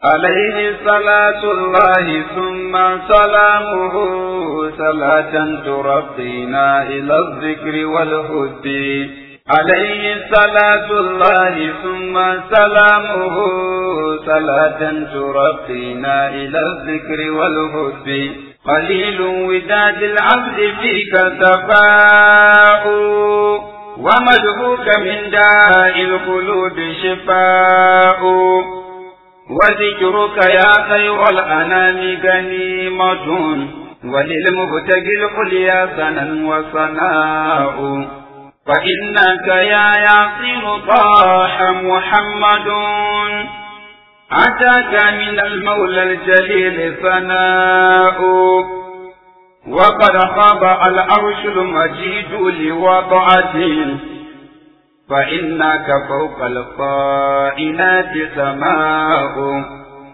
عليه صلاة الله ثم سلامه صلاة ترقينا إلى الذكر والهد عليه صلاة الله ثم سلامه صلاة ترقينا إلى الذكر والهد قليل وداد العبد فيك تفاؤ ومدهوك من داء القلوب شفاء وذكرك يا خير الأنام غنيمة وللمبتغي العليا سنا وصناء فإنك يا ياسين طاح محمد أتاك من المولى الجليل ثناء وقد خاب العرش المجيد لوضعته فإنك فوق القائنات سماء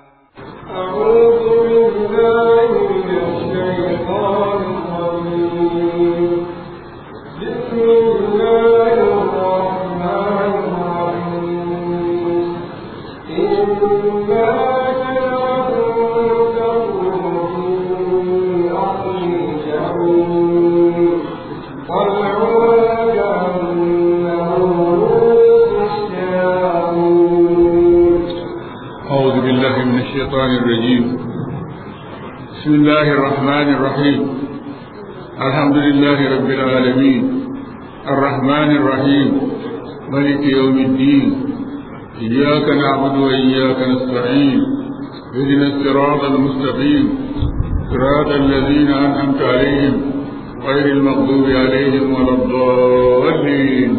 أعوذ بالله من الشيطان الرجيم بسم الله الرحمن الرحيم إنا جعلناكم في أصل الجحيم والعلى كأنه الشياطين أعوذ بالله من الشيطان الرجيم بسم الله الرحمن الرحيم الحمد لله رب العالمين الرحمن الرحيم ملك يوم الدين إياك نعبد وإياك نستعين اهدنا الصراط المستقيم صراط الذين أنعمت عليهم غير المغضوب عليهم ولا الضالين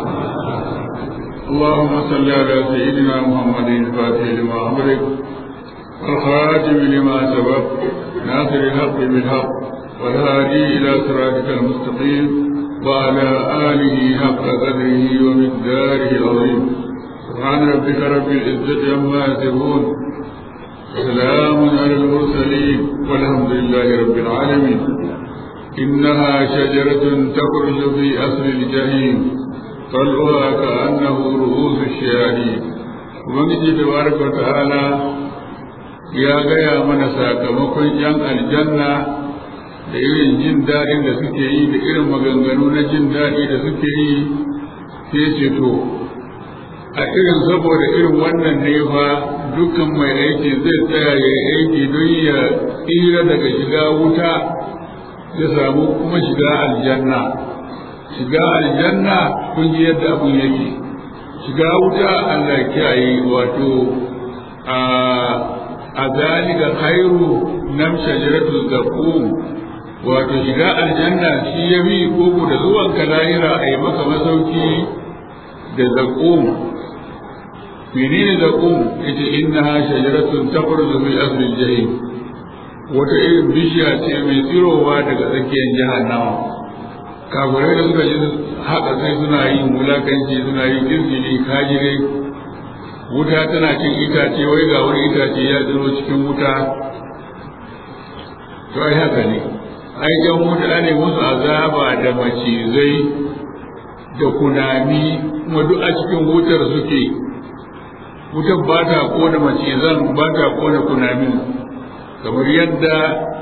اللهم صل على سيدنا محمد الفاتح لما أمرك والخاتم لما سبق ناصر الحق بالحق والهادي إلى صراطك المستقيم وعلى آله حق قدره ومقداره العظيم سبحان ربك رب العزة عما يصفون سلام على المرسلين والحمد لله رب العالمين إنها شجرة تخرج في أصل الجحيم طلعها كأنه رؤوس الشياطين ubangiji tabaraka wa ta'ala ya gaya mana sakamakon yan aljanna da irin jin daɗin da suke yi da irin maganganu na jin daɗi da suke yi sai ce to a irin saboda irin wannan ne fa dukkan mai aiki zai tsaya ya yi aiki don ya tsira daga shiga wuta ya samu kuma shiga aljanna shiga aljanna kun ji yadda abun yake shiga wuta Allah kiyaye wato a a zalika khairu nam shajaratul zaqum wato shiga aljanna shi ya bi koko da zuwan ka lahira a yi maka masauki da zaqum menene zaqum yace innaha shajaratun takhruju min asli al-jahim wata irin bishiya ce mai tsirowa daga tsakiyar jahannama kafirai da suka ji haka sai suna yin wulakanci suna yin kirkiri kajire wuta tana cin itace wai ga wani itace ya tsiro cikin wuta to ai haka ne ai jan wuta ne musu azaba da macizai da kunami kuma duk a cikin wutar suke wutar ba ta kona macizan ba ta kona kunamin kamar yadda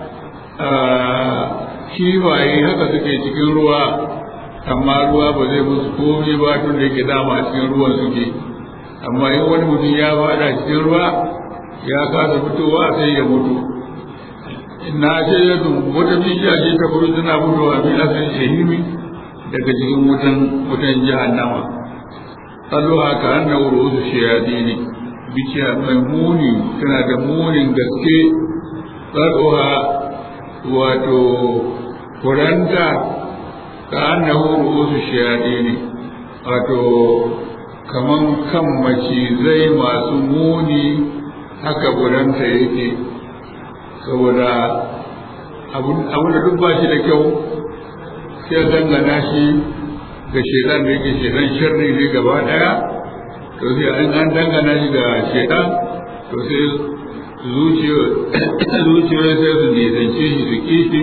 kifaye haka suke cikin ruwa amma ruwa ba zai musu komai ba tun da yake dama cikin ruwan suke amma in wani mutum ya fada cikin ruwa ya kasa fitowa sai ya mutu na ce ya wata bishiya ce ta kuru tana fitowa min asalin shahimi daga cikin wutan wutan jahannama kallo haka an na wuri wasu shayadi bishiya mai muni tana da munin gaske tsaroha wato kuranta ka annahu ru'usu shayadini wato kaman kan macizai masu muni haka kuranta yake saboda abun da duk ba shi da kyau sai dangana shi ga shedan da yake shedan sharri ne gaba daya to sai an an dangana shi ga shedan to sai zuciyoyi sai su nisance shi su kishi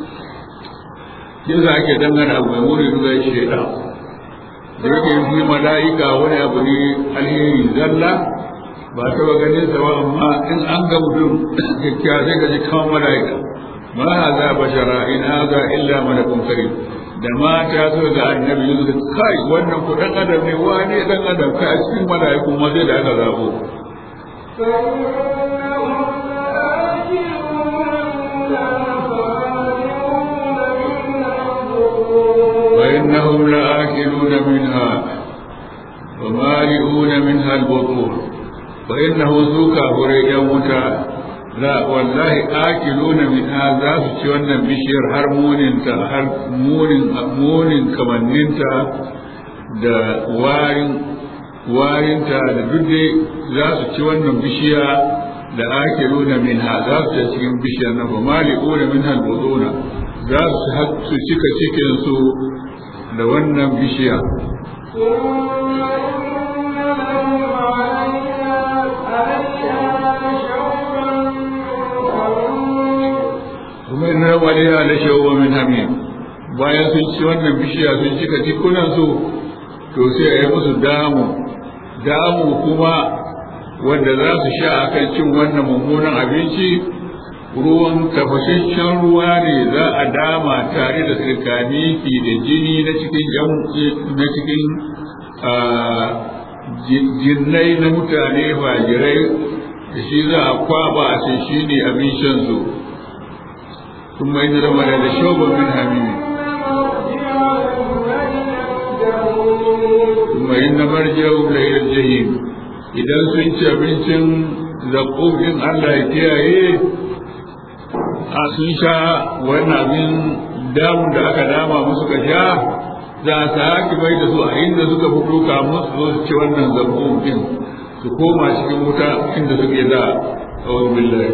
yasa ake dangana abu mai muni duka shaidan da yake yi mala'ika wani abu ne alheri zalla ba taɓa ganin sa ba amma in an ga mutum kyakkyawa sai ka ji kawan mala'ika ma haza bashara in haza illa malakun karim da mata su ga annabi yanzu da kai wannan ku dan adam ne wane dan adam kai a cikin mala'iku ma sai da aka zabo فإنهم لآكلون منها ومالئون منها البطون فإنه سوكا فريجا متى لا والله آكلون منها ذا سوى بشير هر موننتا هر مونن مونن كمننتا da warin warinta da dudde za su ci wannan bishiya da ake nuna min ha za su ci cikin bishiyar na ba mali ƙona min halbuzuna za su cika cikinsu da wannan bishiya kuma in rabu alaiha da shawo min hamim bayan sun ci wannan bishiya sun cika cikunan su to sai a yi musu damu damu kuma wanda za su sha akan cin wannan mummunan abinci ruwan tafashashen ruwa ne za a dama tare da tsirkaniki da jini na cikin na cikin jinnai na mutane fajirai da shi za a kwaba a ce shi ne abin shan su ثم إن رمى da شوبا من حميم ثم إن مرجعهم لإلى الجحيم idan sun ci abincin zaƙoƙin Allah ya kiyaye a sun sha wannan abin damun da aka dama musu ka sha za a sake bai da su a inda suka fito kamun su zo su ci wannan zaƙoƙin su koma cikin wuta inda suke da tsawon billahi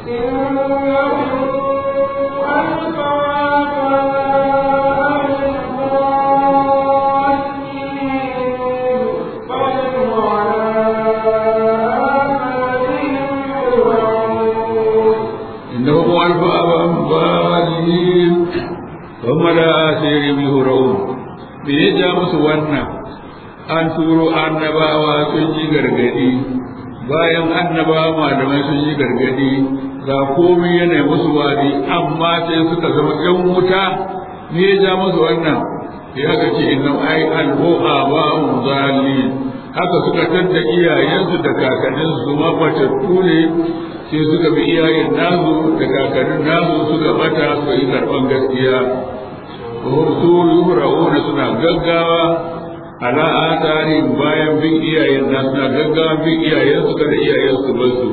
إنهم ألفوا أنبالهم ثم لا أسير بهرون بيجا مسوانا an turo annabawa sun yi gargadi bayan annabawa malamai sun yi gargadi ga komai yana musu wadi amma sai suka zama yan wuta ne ya ja musu wannan ya ga ce inna ai alhu'a wa zali haka suka tadda iyayensu da kakanninsu su ma batattu ne sai suka bi iyayen nasu da kakannin nasu suka bata su yi karɓan gaskiya su yuhra'una suna gaggawa ala atari bayan bin iyayen na suna gaggawa bin iyayen su kada iyayen su bar su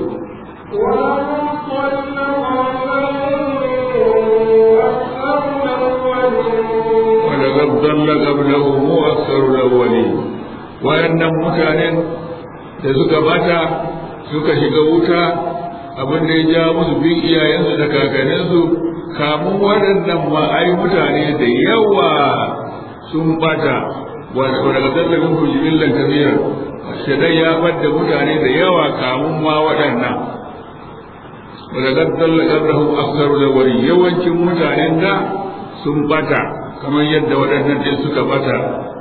wanda gabdan la qablahu mu aktsaru awwali wayannan mutanen da suka bata suka shiga wuta abin da ya ja musu bin iyayensu da kakanninsu kamun waɗannan ma ai mutane da yawa sun bata wanda ga tallafin kujibillan kabira shaidan ya fadda mutane da yawa kamun ma waɗannan wanda ga tallafin rahun aksaru da wari yawancin mutanen da sun bata kamar yadda waɗannan ɗin suka bata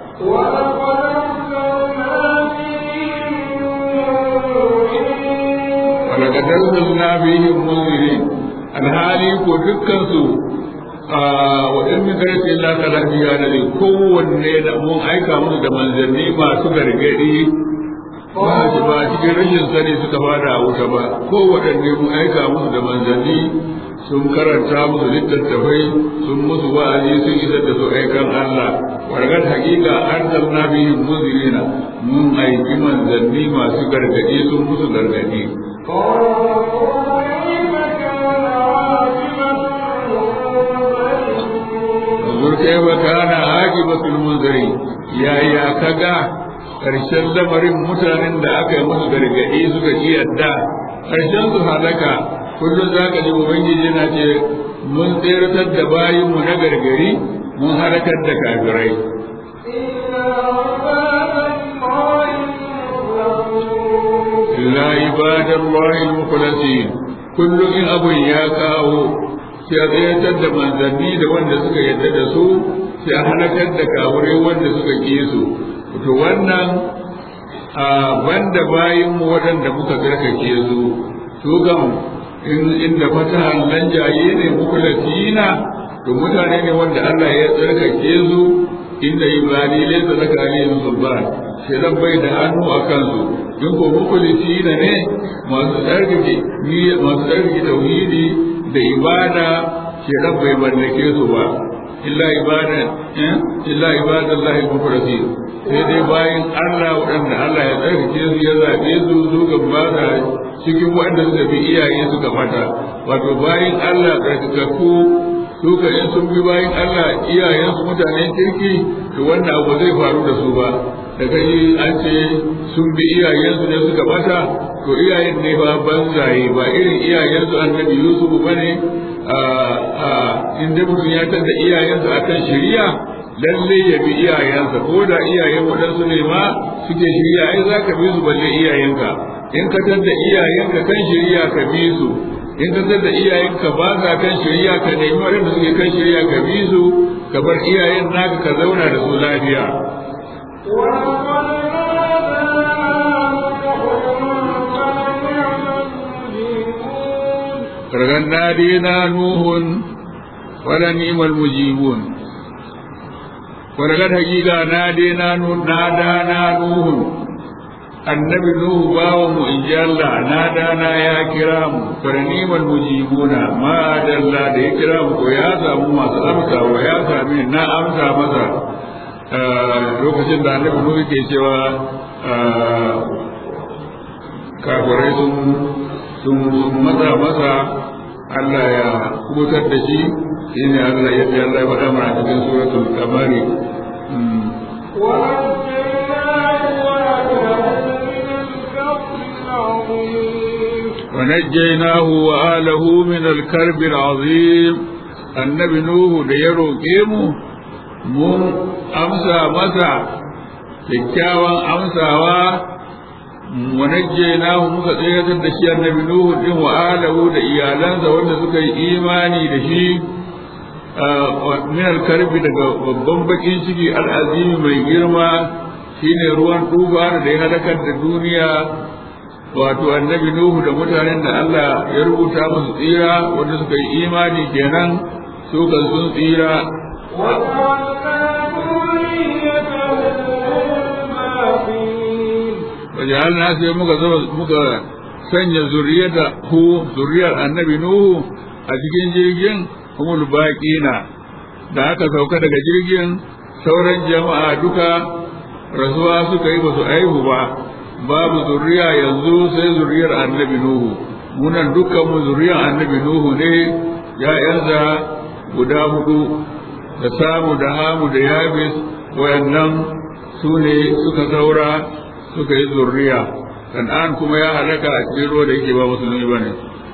ولقد أرسلنا فيهم منذرين الحالي ko dukkansu wa in min karati illa kala biya da ne kowanne da mun aika musu da manzanni masu gargadi ba shi ba cikin rashin sani suka fada a wuta ba kowanne mun aika musu da manzanni sun karanta musu littattafai sun musu wa'azi sun isar da su aikan Allah wargar hakika an zalna bihim muzirina mun aiki manzanni masu gargadi sun musu gargadi Zur kaifa kana aqibatul munzari yaya kaga karshen lamarin mutanen da aka yi musu gargadi suka ji yadda karshen su halaka kullum za ka ji ubangiji yana ce mun tseratar da bayinmu na gargari mun halakar da kafirai illa ibadallahi al-mukhlasin kullum in abun ya kawo sai a tsayatar da manzanni da wanda suka yadda da su sai a halakar da kafirai wanda suka ƙi su to wannan a banda bayin mu waɗanda muka tsarkake su su gam inda fatahan nan jaye ne muku latina to mutane ne wanda Allah ya tsarkake su inda ibadi laysa laka alayhim sulban sai dan bai da hannu a kansu in ko muku latina ne masu tsarkake ni masu tsarkake tauhidi da ibada sai dan bai mallake su ba illa ibada illa ibadallahi mukhlasin sai dai bayan Allah waɗanda Allah ya tsarkake su ya zaɓe su su ga ba da cikin waɗanda suka bi iyaye suka fata wato bayan Allah tsarkakakku su ka in sun bi bayan Allah iyayensu mutanen kirki to wannan abu zai faru da su ba da kai an ce sun bi iyayensu ne suka bata to iyayen ne ba banzaye ba irin iyayensu annabi Yusuf bane a a inda mutum ya tada iyayensa akan shari'a lalle ya bi iyayensa ko da iyayen waɗansu ne ma suke shirya ai za ka bi su balle iyayenka in ka tadda iyayenka kan shirya ka bi su in ka tadda iyayenka ba sa kan shirya ka nemi waɗanda suke kan shirya ka bi su ka bar iyayen naka ka zauna da su lafiya Kargan nadina Nuhun wala ni'mal mujibun ولقد حقيقة نادينا نادانا نوح النبي نوح باوم إن جاء الله نادانا يا كرام فرنيم المجيبون ما أدى الله دي كرام ويا سامو ما سأمسا ويا سامي نا أمسا مسا lokacin da annabi nuhu ke cewa kafirai sun sun matsa masa Allah ya kubutar da shi shine Allah ya ce Allah ya faɗa mana cikin suratul kamari ونجيناه وآله من الكرب العظيم النبي نوح da ya roƙe mu mun amsa masa kyakkyawan amsawa ونجيناه muka tsayar da shi annabi Nuhu din wa alahu da iyalansa wanda suka yi imani da shi min alkarbi daga babban bakin ciki al'azimi mai girma shine ruwan tufa da ya halakar da duniya wato annabi Nuhu da mutanen da Allah ya rubuta musu tsira wanda suka yi imani kenan su kan sun tsira wajalna sai muka zama muka sanya zuriyar da hu zuriyar annabi nuhu a cikin jirgin humul baqina da aka sauka daga jirgin sauran jama'a duka rasuwa suka yi basu aihu ba babu zuriya yanzu sai zuriyar annabi nuhu munan dukkan mu zuriyar annabi nuhu ne ya'yansa guda hudu da samu da hamu da yabis wayannan su ne suka saura suka yi zurriya kan'an kuma ya halaka a cikin ruwa da yake ba musulmi ba ne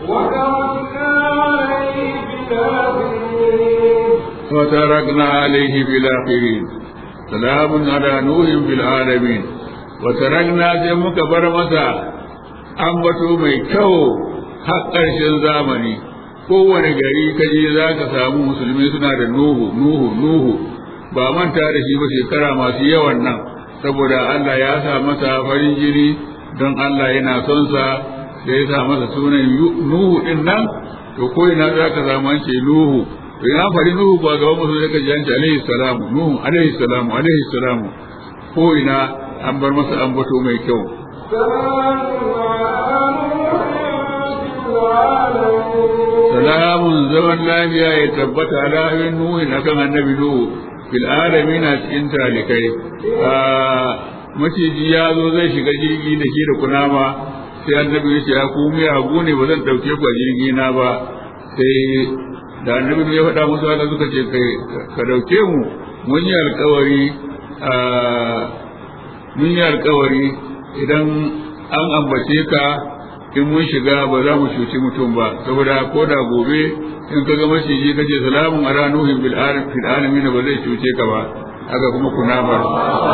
وتركنا عليه في الآخرين سلام على نوح في العالمين وتركنا جمك برمسا أنبتوا mai kyau har ƙarshen zamani kowane gari kaje za ka samu musulmi suna da nuhu nuhu nuhu ba manta da shi ba shekara masu yawan nan saboda Allah ya sa masa farin jini don Allah yana son sa da ya sa masa sunan Nuhu din nan to ko ina za ka samu an ce Nuhu to ina fari Nuhu ba gaban musu zai ka ji an ce alaihi salamu Nuhu alaihi salamu alaihi salamu ko ina an bar masa ambato mai kyau salamun zaman lafiya ya tabbata ala Nuhu na kan annabi Nuhu fil alamin a cikin talikai maciji ya zo zai shiga jirgi da shi da kunama sai annabi ya ce ya ku mai hagu ne ba zan dauke ku a jirgi na ba sai da annabi ya faɗa musu haka suka ce kai ka dauke mu mun yi alkawari mun yi alkawari idan an ambace ka in mun shiga ba za mu cuci mutum ba saboda ko da gobe in ka ga maciji ka ce salamun ala nuhin bil alamin ba zai cuce ka ba haka kuma kunamar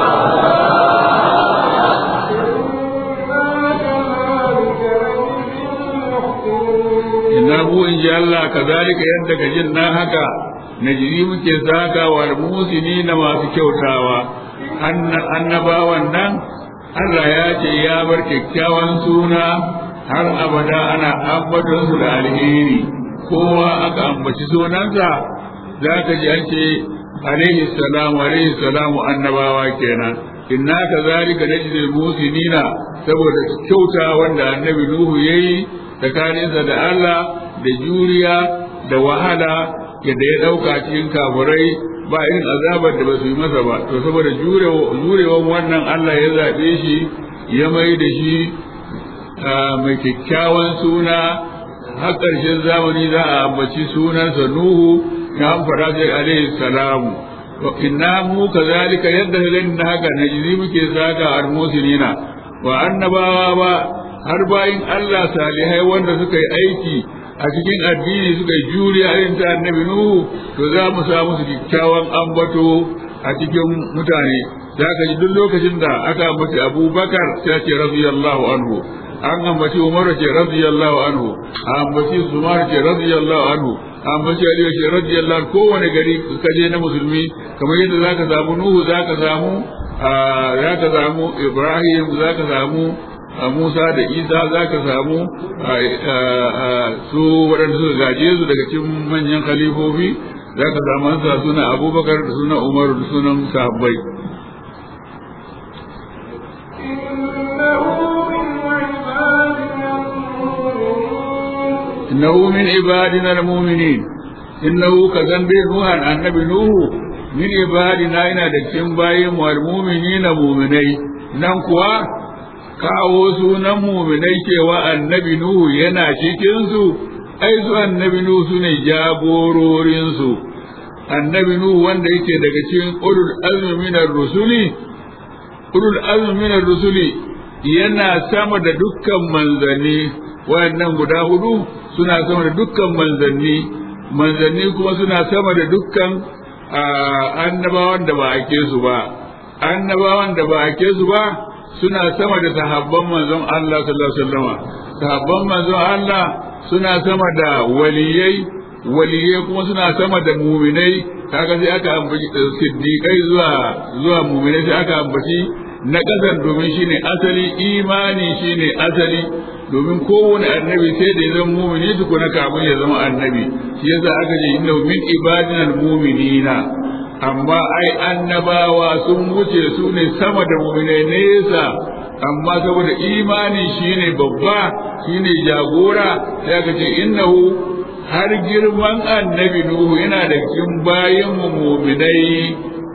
inna mu in ji Allah kazalika yadda ka jin na haka na jiri muke saka wa musini na masu kyautawa annabawan nan Allah ya ce ya bar kyakkyawan suna har abada ana ambaton su da alheri kowa aka ambaci sunansa za ka ji an ce alaihi salamu alaihi salamu annabawa kenan inna ka zalika najzil musinina saboda kyauta wanda annabi nuhu yayi tsakaninsa da Allah da juriya da wahala yadda ya dauka cikin kafurai ba irin azabar da ba su yi masa ba to saboda jurewan wannan Allah ya zaɓe shi ya mai da shi mai kyakkyawan suna har ƙarshen zamani za a ambaci sunansa Nuhu ya fara sai alaihi salamu wa inna mu kazalika yadda ka gani haka na jizi muke saka almusinina wa annabawa ba har bayin Allah salihai wanda suka yi aiki a cikin addini suka yi juriya irin ta annabi Nuhu to za mu sa musu kyakkyawan ambato a cikin mutane za ka ji duk lokacin da aka ambaci Abubakar sai ce radiyallahu anhu an ambaci Umar ce radiyallahu anhu an ambaci Zumar ce radiyallahu anhu an ambaci Ali ce radiyallahu kowane gari ka je na musulmi kamar yadda zaka samu Nuhu zaka samu zaka samu Ibrahim zaka samu Musa da Isa zaka samu su waɗanda suka gaje su daga cikin manyan khalifofi zaka samu sa suna Abubakar da suna Umar da sunan sahabbai إنه من عبادنا المؤمنين إنه كذنب نوح النبي نوح من عبادنا إنا دكتين بايم والمؤمنين مؤمني ننقوا kawo sunan muminai cewa annabi Nuhu yana cikinsu, ai su annabi Nuhu su ne jagororinsu, annabi Nuhu wanda yake daga cikin ulul azminar rusuli, ulul azminar rusuli yana sama da dukkan manzanni wayannan guda hudu suna sama da dukkan manzanni manzanni kuma suna sama da dukkan annabawan da ba ake su ba annabawan da ba ake su ba suna sama da sahabban manzon Allah sallallahu alaihi wasallam sahabban manzon Allah suna sama da waliyai waliyai kuma suna sama da muminai kaga sai aka ambaci siddiqai zuwa zuwa muminai sai aka ambaci na ƙasan domin shine asali imani shine asali domin kowane annabi sai da ya zama mumini tukuna kafin ya zama annabi shi yasa aka ce inna min ibadina muminina amma ai annabawa sun wuce su ne sama da muminai nesa amma saboda imani shine babba shine jagora sai aka ce innahu har girman annabi nuhu yana da cikin bayan mu muminai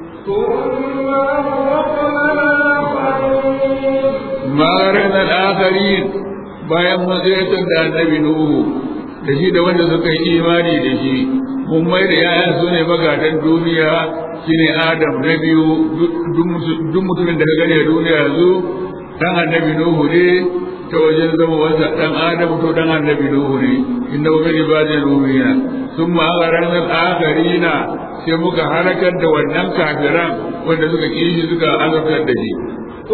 marar al'akharin bayan matsayatan da annabi Nuhu da shi da wanda suka yi imani da shi mun mai da yayan su ne magadan duniya shine Adam na biyu duk mutumin da ka gani a duniya yanzu dan annabi Nuhu ne ta wajen zama wasa dan Adam to dan annabi Nuhu ne inna min ibadina nuhina thumma agharana al-akharina sai muka halakar da wannan kafiran wanda suka kishi suka azabtar da shi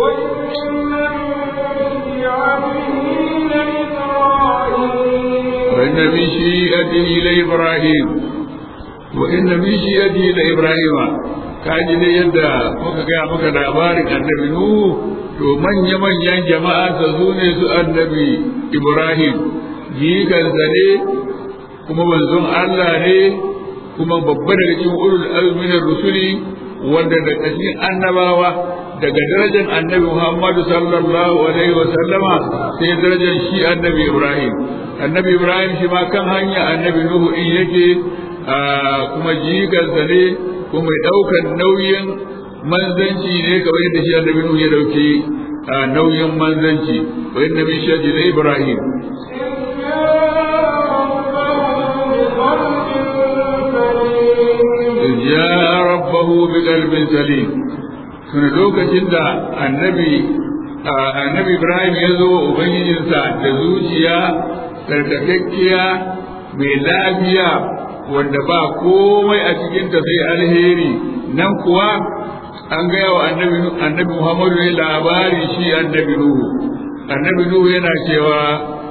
وإن من شيئته لإبراهيم وإن من شيئته لإبراهيم kaji ne yadda muka gaya maka labarin annabi Nuhu to manya-manyan jama'a ta su ne su annabi Ibrahim jikansa ne kuma manzon Allah ne kuma babba daga cikin ulul azminar rusuli wanda daga cikin annabawa daga darajar annabi Muhammadu sallallahu alaihi wa sallama sai darajar shi annabi Ibrahim annabi Ibrahim shi ma kan hanya annabi Nuhu in yake kuma jikansa ne kuma mai ɗaukar nauyin manzanci ne kamar yadda shi annabi Nuhu ya dauki nauyin manzanci wa inna min shaji da Ibrahim جاء ربه بقلب سليم suna lokacin da annabi annabi Ibrahim ya zo ubangijinsa da zuciya tsarkakakkiya mai lafiya wanda ba komai a cikinta sai alheri nan kuwa an gaya wa annabi annabi Muhammadu ne labari shi annabi Nuhu annabi Nuhu yana cewa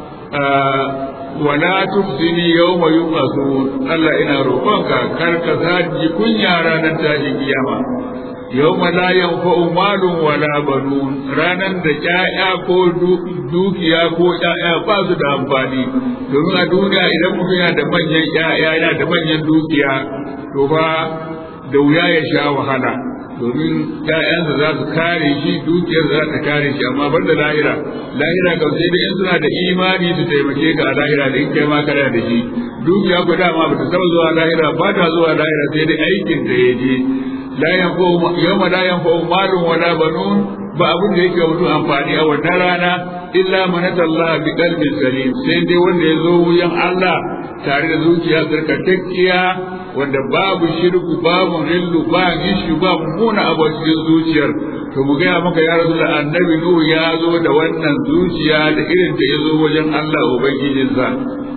wala tufsini yawma yub'athun Allah ina roƙonka kar ka saji kunya ranar tashin kiyama yawma la yanfa'u malun wala banun ranan da ƴaƴa ko dukiya ko ƴaƴa ba su da amfani domin a duniya idan mutum yana da manyan ƴaƴa yana da manyan dukiya to ba da wuya ya sha wahala domin ƴaƴansa za su kare shi dukiyar za ta kare shi amma banda lahira lahira kam sai da in suna da imani su taimake ka a lahira da in kai ma kana da shi dukiya ko dama ba ta taba zuwa lahira ba ta zuwa lahira sai dai aikin da ya je la yanfa'u yawma la yanfa'u malun wala banun ba abin da yake mutum amfani a wannan rana illa man Allah bi qalbin salim sai dai wanda ya zo wuyan Allah tare da zuciya tsarkakekkiya wanda babu shirku babu rillu ba gishu ba muna abu a cikin zuciyar to mu gaya maka ya rasu da annabi nuhu ya zo da wannan zuciya da irin da ya zo wajen Allah ubangijinsa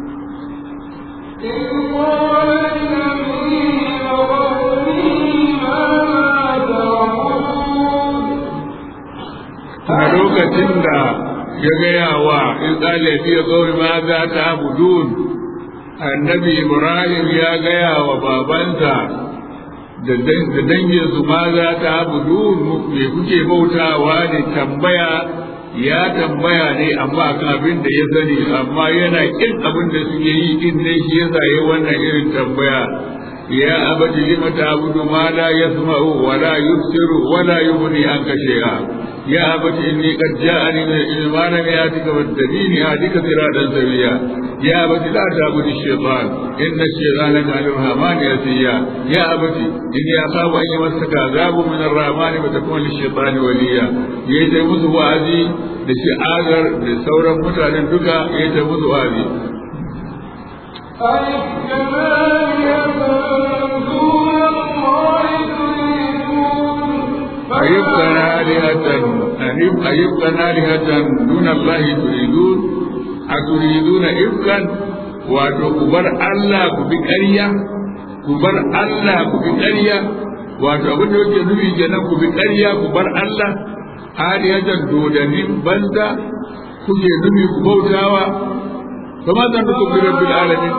a lokacin da ya gaya wa in tsalafi ya zo ma za ta budun annabi ibrahim ya gaya wa babansa da danginsu ma za ta budun me kuke bautawa ne tambaya ya tambaya ne amma kan abin da ya sani amma yana kin abin da suke yi din ne shi yasa yayi wannan irin tambaya ya abadi lima ta'budu ma la yasma'u wa la yubsiru wa la yughni anka shay'a يا أبت إني قد جاءني من العلم ما لم يأتك فاتبيني أهدك صراطا سويا يا أبت لا تعبد الشيطان إن الشيطان كان للرحمن أتيا يا أبت إني أخاف أن يمسك عذاب من الرحمن فتكون للشيطان وليا يجي musu wa'azi da shi azar da sauran mutanen duka ya ta musu wa'azi أيبقى آلهة أيبقى آلهة دون الله تريدون أتريدون إفكا wato ku bar Allah ku bi ƙarya ku bar Allah ku bi ƙarya wato abin da yake nufi kenan ku bi ƙarya ku bar Allah aliyatan dodanin banza kuke nufi ku bautawa kama zan ku bi rabbil alamin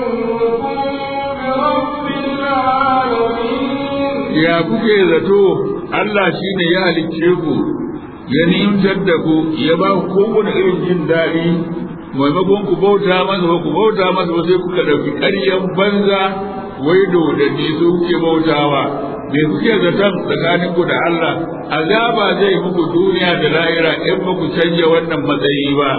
ya kuke zato Allah shi ne ya halicce ku ya nimtar da ku ya ba ku kowane irin jin daɗi maimakon ku bauta masa ba ku bauta masa ba sai kuka ɗauki ƙaryan banza wai dodanni su kuke bautawa me kuke zaton tsakanin ku da Allah azaba zai muku duniya da lahira in ba ku canja wannan matsayi ba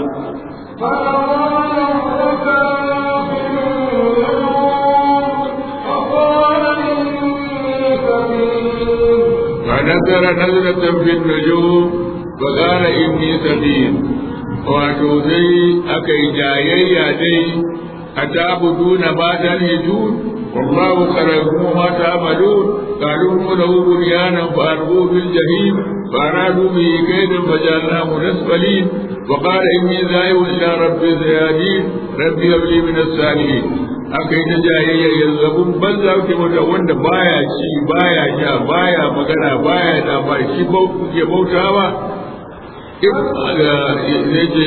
فنظر نظرة في النجوم فقال إني سبيل wato sai aka yi jayayya dai a ta'buduna ma tanhijun wallahu khalaqakum ma ta'malun qalu lahu bunyanan fa arbu bil jahim fa aradu bi kaydan fajalnahu nasfalin wa qala inni zahibun ila rabbi sayadin rabbi habli min as-salihin aka yi ta jayayya yanzu abun banza ke wanda wanda baya ci baya sha baya magana baya da ba shi ke bautawa yace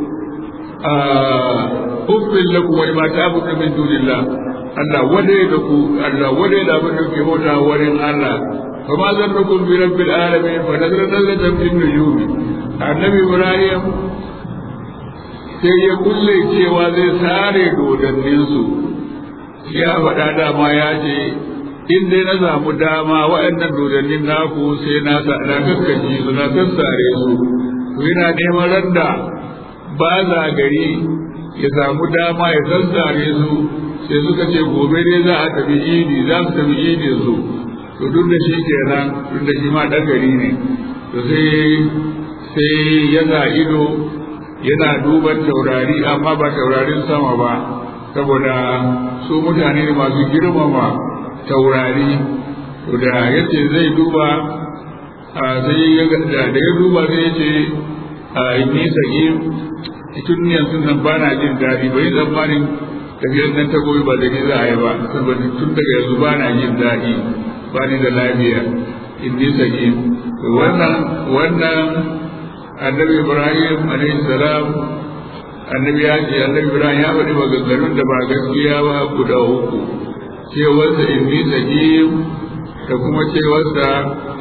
uffin lakum wa ma ta'budu min dunillah Allah wade da ku Allah wade da abin da ke bauta wurin Allah fa ma zannukum bi rabbil alamin fa nazara nazaratan fil nujum annabi Ibrahim sai ya kulle cewa zai sare dodanninsu ya faɗa dama ya ce in dai na samu dama waɗannan dodannin naku sai na sa na kakkaji su na sassare su to yana neman randa ba za gari ya samu dama ya sassare su sai suka ce gobe ne za a tafi idi za su tafi idi su to duk da shi kenan duk da shi ma ɗan gari ne to sai sai ya sa ido yana duban taurari amma ba taurarin sama ba saboda su mutane ne masu girmama taurari to da yace zai duba sai ya da ya duba sai yace a inni sagi tun yanzu nan ba na jin daɗi bai tsammanin tafiyar nan ta goyi ba da ni za a yi ba saboda tun daga yanzu ba na jin daɗi ba ni da lafiya inni sagi wannan wannan annabi ibrahim alayhi salam annabi ya ce annabi ibrahim ya faɗi maganganun da ba gaskiya ba guda uku cewarsa inni sajim da kuma cewarsa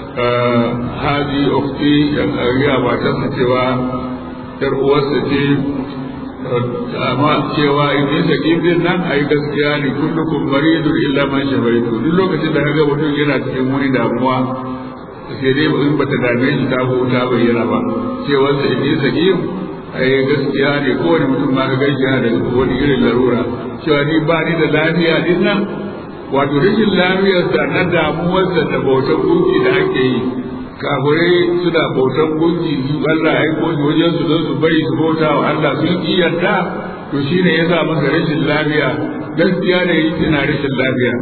haji ukti ya matarsa cewa yar uwarsa ce amma cewa in sa kifin nan a yi gaskiya ne kullukum maridun illa man shafaitu duk lokacin da kaga mutum yana cikin wani damuwa sai dai in bata dame shi ta ko ta bayyana ba cewa sa in sa kifin a yi gaskiya ne kowane mutum ma ka gaishe yana da wani irin larura cewa ni ba ni da lafiya din nan wato rashin lafiyarsa na damuwarsa da bautar gunki da ake yi kafirai suna bautar gunki su Allah ya aiko shi wajen su don su bari su bauta wa Allah sun ki yarda to shine ya sa masa rashin lafiya gaskiya ne yana rashin lafiya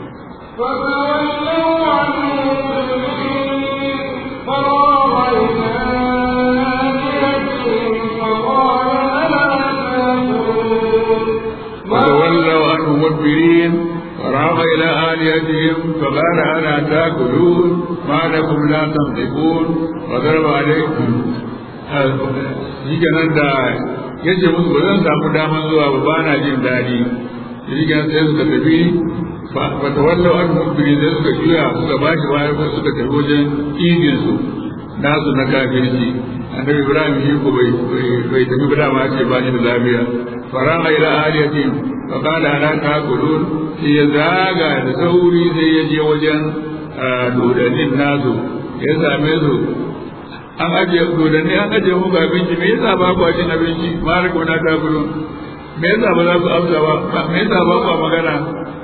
فتولوا عنه فراغ إلى آلهتهم فقال ألا تأكلون فتولوا عنه مدبرين فراغ إلى آلهتهم فقال ألا تأكلون ما لكم لا تنطقون وضرب عليكم shi kenan da ya ce musu ba zan samu daman zuwa ba ba na jin daɗi shi kenan sai suka tafi ba ta wallo an mubiri sai suka juya suka ba shi baya ko suka tafi wajen idin su nasu na kafirci annabi ibrahim shi ko bai bai tafi ba dama ce ba ni da lafiya faraha ila aliyatin fa qala ala taqulun sai ya zaga da sauri sai ya je wajen dodannin nasu ya same su an ajiye dodanni an ajiye muku abinci me yasa ba ku cin abinci ma riko na taqulun me yasa ba za ku amsa ba me yasa ba ku magana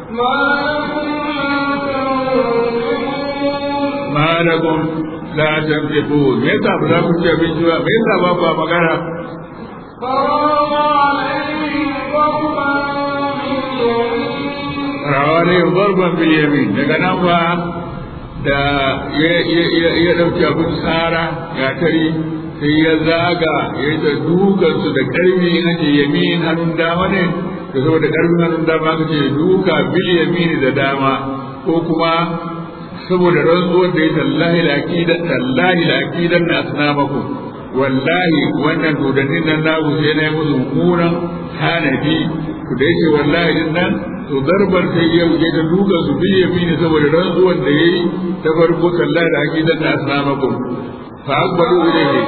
ما لكم لا ma lakum la تنطقون tanfiqun me yasa ba za ku ci abinci ba me yasa ba ku magana فراغ عليهم ضربا باليمين rawale barban bil yamin daga nan ba da ya dauki abin tsara ya tari sai ya zaga ya yi ta dukansu da karfi na ce yamin hannun dama ne da saboda karfin hannun dama ka ce duka bil yamin da dama ko kuma saboda rantsuwar da ya tallahi laqidan tallahi laqidan na asnamakum wallahi wannan dodannin nan naku sai na yi musu mummunan tanadi ku da yake wallahi din nan to darbar sai ya wuce da duka su bi yamini saboda rantsuwar da yayi ta farko tallahi da aqidan na asnamakum fa akbaru ilayhi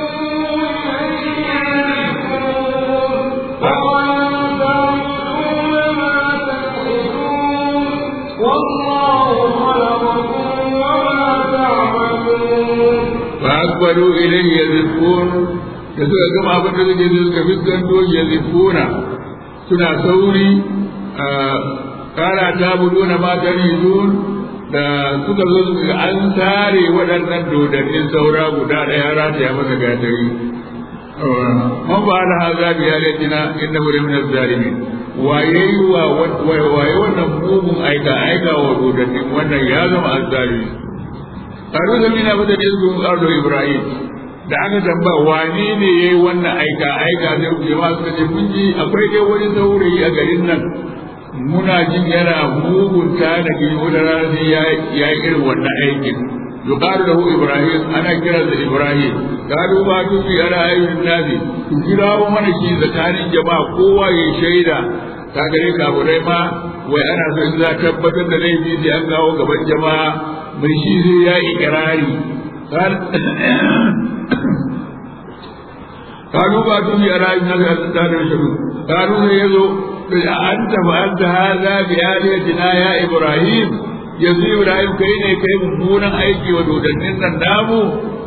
fa akbaru ilayhi yazifun da suka gama abin da suke sai suka fiskanto yazifuna suna sauri kara ta budu na matan da suka zo suka an tare waɗannan dodannin saura guda ɗaya rata ya masa gatari man ba da haza biya laifina inda wuri min zalimin waye wa waye wannan mugun aika aika wa dodannin wannan ya zama azzalimi karu da mina fata da su ardo ibrahim da aka tamba wane ne yayi wannan aika aika da jama'a suka ce kun ji akwai dai wani saurayi a garin nan muna jin yana mugunta da ke wata rana sai ya yi irin wannan aikin yuqalu lahu ibrahim ana kira da ibrahim qalu ba tu fi ala ayyuhin nasi ku kirawo mana shi tsakanin jama'a kowa ya shaida ka gare kaburai ma wai ana so in za tabbatar da laifi sai an kawo gaban jama'a mai shi zai ya ikirari قالوا باتوا في أرائب نزل الستار الشهود قالوا يزو أنت فأنت هذا بآلهتنا يا إبراهيم yanzu Ibrahim kai ne kai mummunan aiki wa dodannin nan namu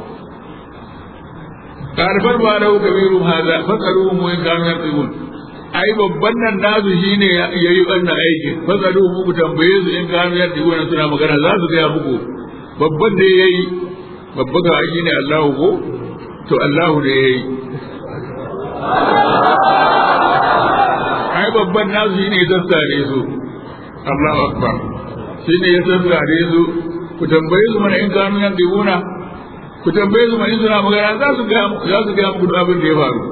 karfar ba da kabiru haza fasaru mu in kan yartibun ai babban nan nasu shine yayi wannan aikin fasaru mu ku tambaye su in kan yartibun suna magana za su ga muku babban da yayi babba ga aiki ne Allah ko to Allah ne yayi ai babban nasu shine ya tsare su Allahu akbar shi ne ya sassare su ku tambaye su mana in kanu yan dibuna ku tambaye su mana in suna magana za su ga za su ga muku abin da ya faru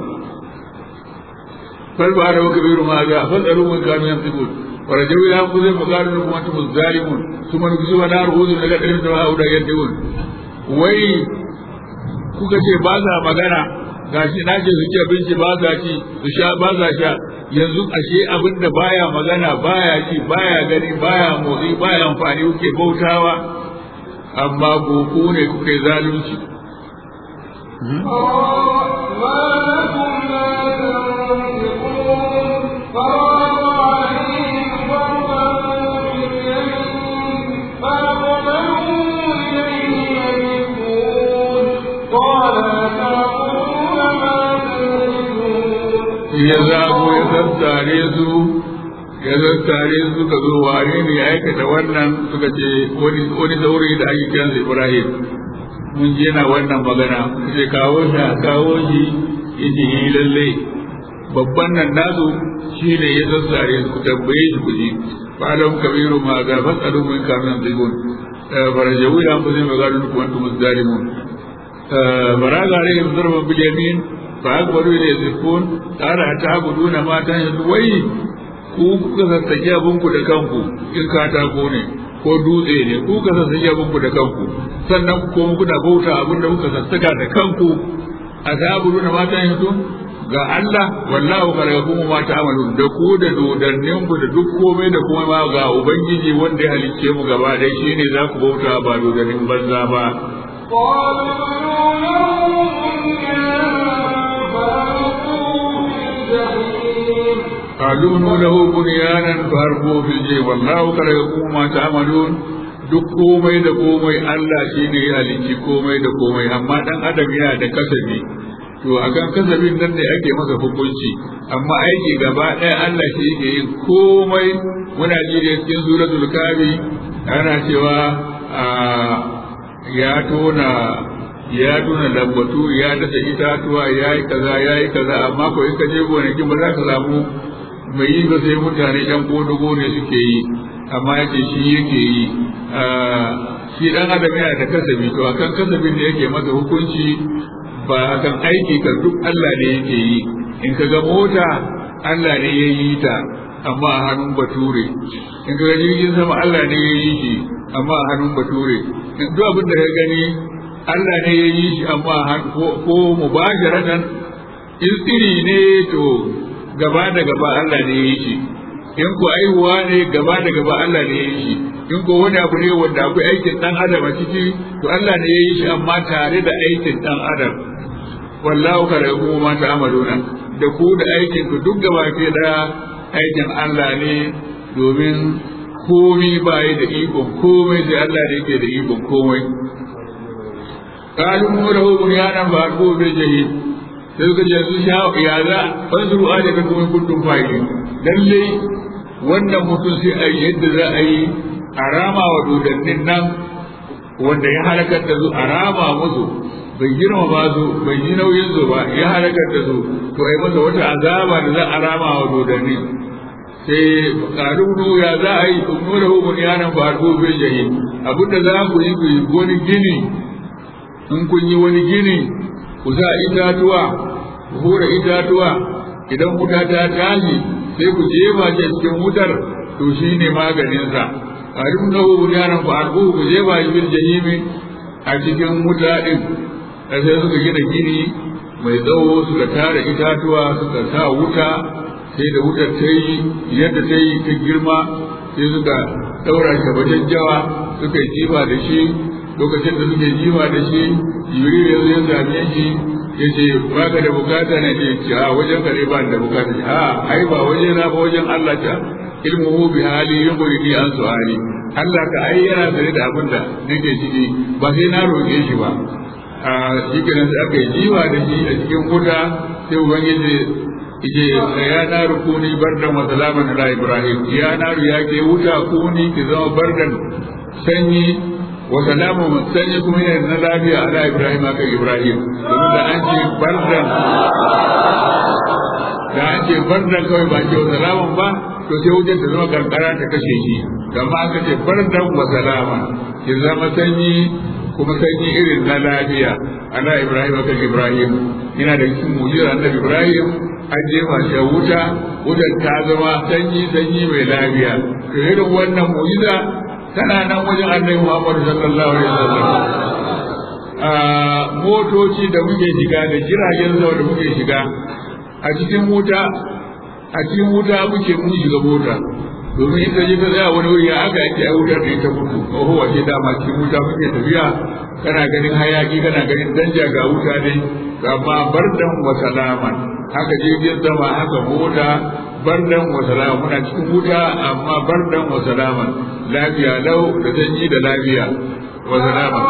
fal ba da waka biru ma ga fal daru mun kanu yan dibun wa rajaw ila ku zai magaru kuma antum zalimun kuma ku zuwa da ruhudu daga dirin da hauda yan dibun wai kuka ce ba za magana gashi na ce su ci abinci ba za ci su sha ba za sha yanzu ashe abin da baya magana baya ci baya gani baya motsi baya amfani kuke bautawa amma ku ku ne kuka yi zalunci ya zago ya tattare su ya tattare su suka zo wane ne ya aikata wannan suka ce wani saurayi da ake kiransa Ibrahim mun je na wannan magana sai kawo shi a kawo shi yace yi lalle babban nan nasu shi ne ya sassare su ku tambaye shi ku ji falam kabiru ma ga fasalu min kamin zigun farajawu ya mu zai magana ku antum zalimun baraga alaihim darban bil yamin fa akbaru ila yazkun qala ta'buduna ma tan wai ku kuka sassake abinku da kanku in katako ne ko dutse ne ku ka sassake abinku da kanku sannan ku kuma kuna bauta abin da kuka sassaka da kanku a zaburu na matan yanzu ga Allah wallahu khalaqakum ma ta'malun da ku da dodannin ku da duk komai da kuma ma ga ubangiji wanda ya halicce mu gaba dai shine za ku bauta ba dodannin banza ba قالوا له بنيانا فاربوا في الجيب والله خلقكم ما تعملون duk komai da komai Allah shi ne ya halicci komai da komai amma dan adam yana da kasabi to akan kasabin nan ne ake masa hukunci amma aiki gaba ɗaya Allah shi yake yin komai muna ji da cikin suratul kafi ana cewa ya tona ya tona lambatu ya dasa itatuwa ya yi kaza ya yi kaza amma ko in ka je gonakin ba za ka samu mai yi ba sai mutane yan kodogo ne suke yi amma yake shi yake yi shi dan adam yana da kasabi to akan kasabin da yake masa hukunci ba akan aiki kan duk Allah ne yake yi in ka ga mota Allah ne ya yi ta amma a hannun bature in ka ga jirgin sama Allah ne ya yi shi amma a hannun bature duk abin da ka gani Allah ne ya yi shi amma ko mubasharatan in tsiri ne to gaba da gaba Allah ne ya yi shi in ko aihuwa ne gaba da gaba Allah ne ya yi shi in ko wani abu ne wanda akwai aikin dan adam a ciki to Allah ne ya yi shi amma tare da aikin dan adam wallahu khalaqakum ma ta'maluna da ku da aikin ku duk gaba ke da aikin Allah ne domin komai bai da ikon komai sai Allah ne yake da ikon komai qalu murahu bunyanan fa alqu bil jahim sai suka ce su sha ya za fanzuru aje ka kuma kuntum fa'ili lalle wannan mutum sai a yi yadda za a yi a rama wa dodannin nan wanda ya halakar da su a rama musu bai girma ba su bai yi nauyin su ba ya halakar da su to ai masa wata azaba da za a rama wa dodannin sai ƙarunu ya za a yi ummura hukun yanan farko bai jahi abinda za ku yi ku yi wani gini in kun yi wani gini ku sa itatuwa ku hura itatuwa idan wuta ta tashi sai ku jefa shi cikin wutar to shi ne maganinsa ƙarin na hukun yanan farko ku jefa shi bil jahimi a cikin wuta ɗin sai suka gina gini mai tsawo suka tara itatuwa suka sa wuta sai da wutar ta yi yadda ta yi ta girma sai suka ɗaura shi wajen jawa suka yi jifa da shi lokacin da suke jifa da shi jibril ya zo ya same shi ya ce ba ka da bukata na ce ce a wajen ka ne ba da bukata a ai ba waje na ba wajen Allah ta ilmuhu bi hali yughni an su'ali Allah ka ai yana tare da abin da nake ciki ba sai na roƙe shi ba a shi kenan sai aka yi jiwa da shi a cikin wuta sai ubangiji ije ya na rukuni bardan wa salaman ala ibrahim ya na ya ke wuta kuni ki zama bardan sanyi wa salamun sanyi kuma yana na lafiya ala ibrahim aka ibrahim domin da an ce bardan da an ce bardan kawai ba ce wa salaman ba to sai wutar ta zama kankara ta kashe shi amma aka ce bardan wa salaman ki zama sanyi kuma sanyi irin na lafiya ala ibrahim aka ibrahim yana da cikin mujizar annabi ibrahim an jefa shi wuta wutar ta zama sanyi sanyi mai lafiya to irin wannan mujiza tana nan wajen annabi muhammadu sallallahu alaihi wasallam a motoci da muke shiga da jiragen sama da muke shiga a cikin wuta a cikin wuta muke mun shiga mota domin ita ji ta tsaya wani wuri aka ake a wutar da ita mutu oho wace dama cikin wuta muke tafiya kana ganin hayaki kana ganin danja ga wuta ne amma bardan wa salaman haka jirgin sama haka mota bardan wa salaman muna cikin wuta amma bardan wa salaman lafiya lau da zanyi da lafiya wa salaman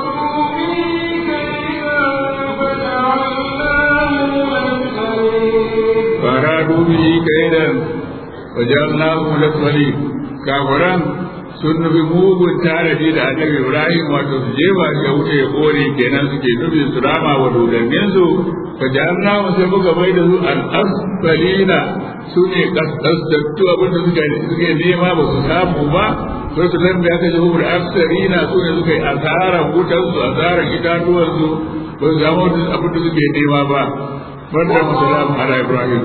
فأرادوا به كيدا وجعلناهم الأسفلين كافران sun nufi mugun tanadi da annabi Ibrahim wato su je ba ya wuce ya kore kenan suke nufi su rama wa dodannin su fa ja'alna mu sai muka bai da su al-asfalina su ne kasastattu abin da suke suke nema ba su samu ba sai su lambe aka ji hubur asfarina su ne suka yi asaran wutar su asaran itatuwan su ba su samu abin da suke nema ba banda musalamu ala Ibrahim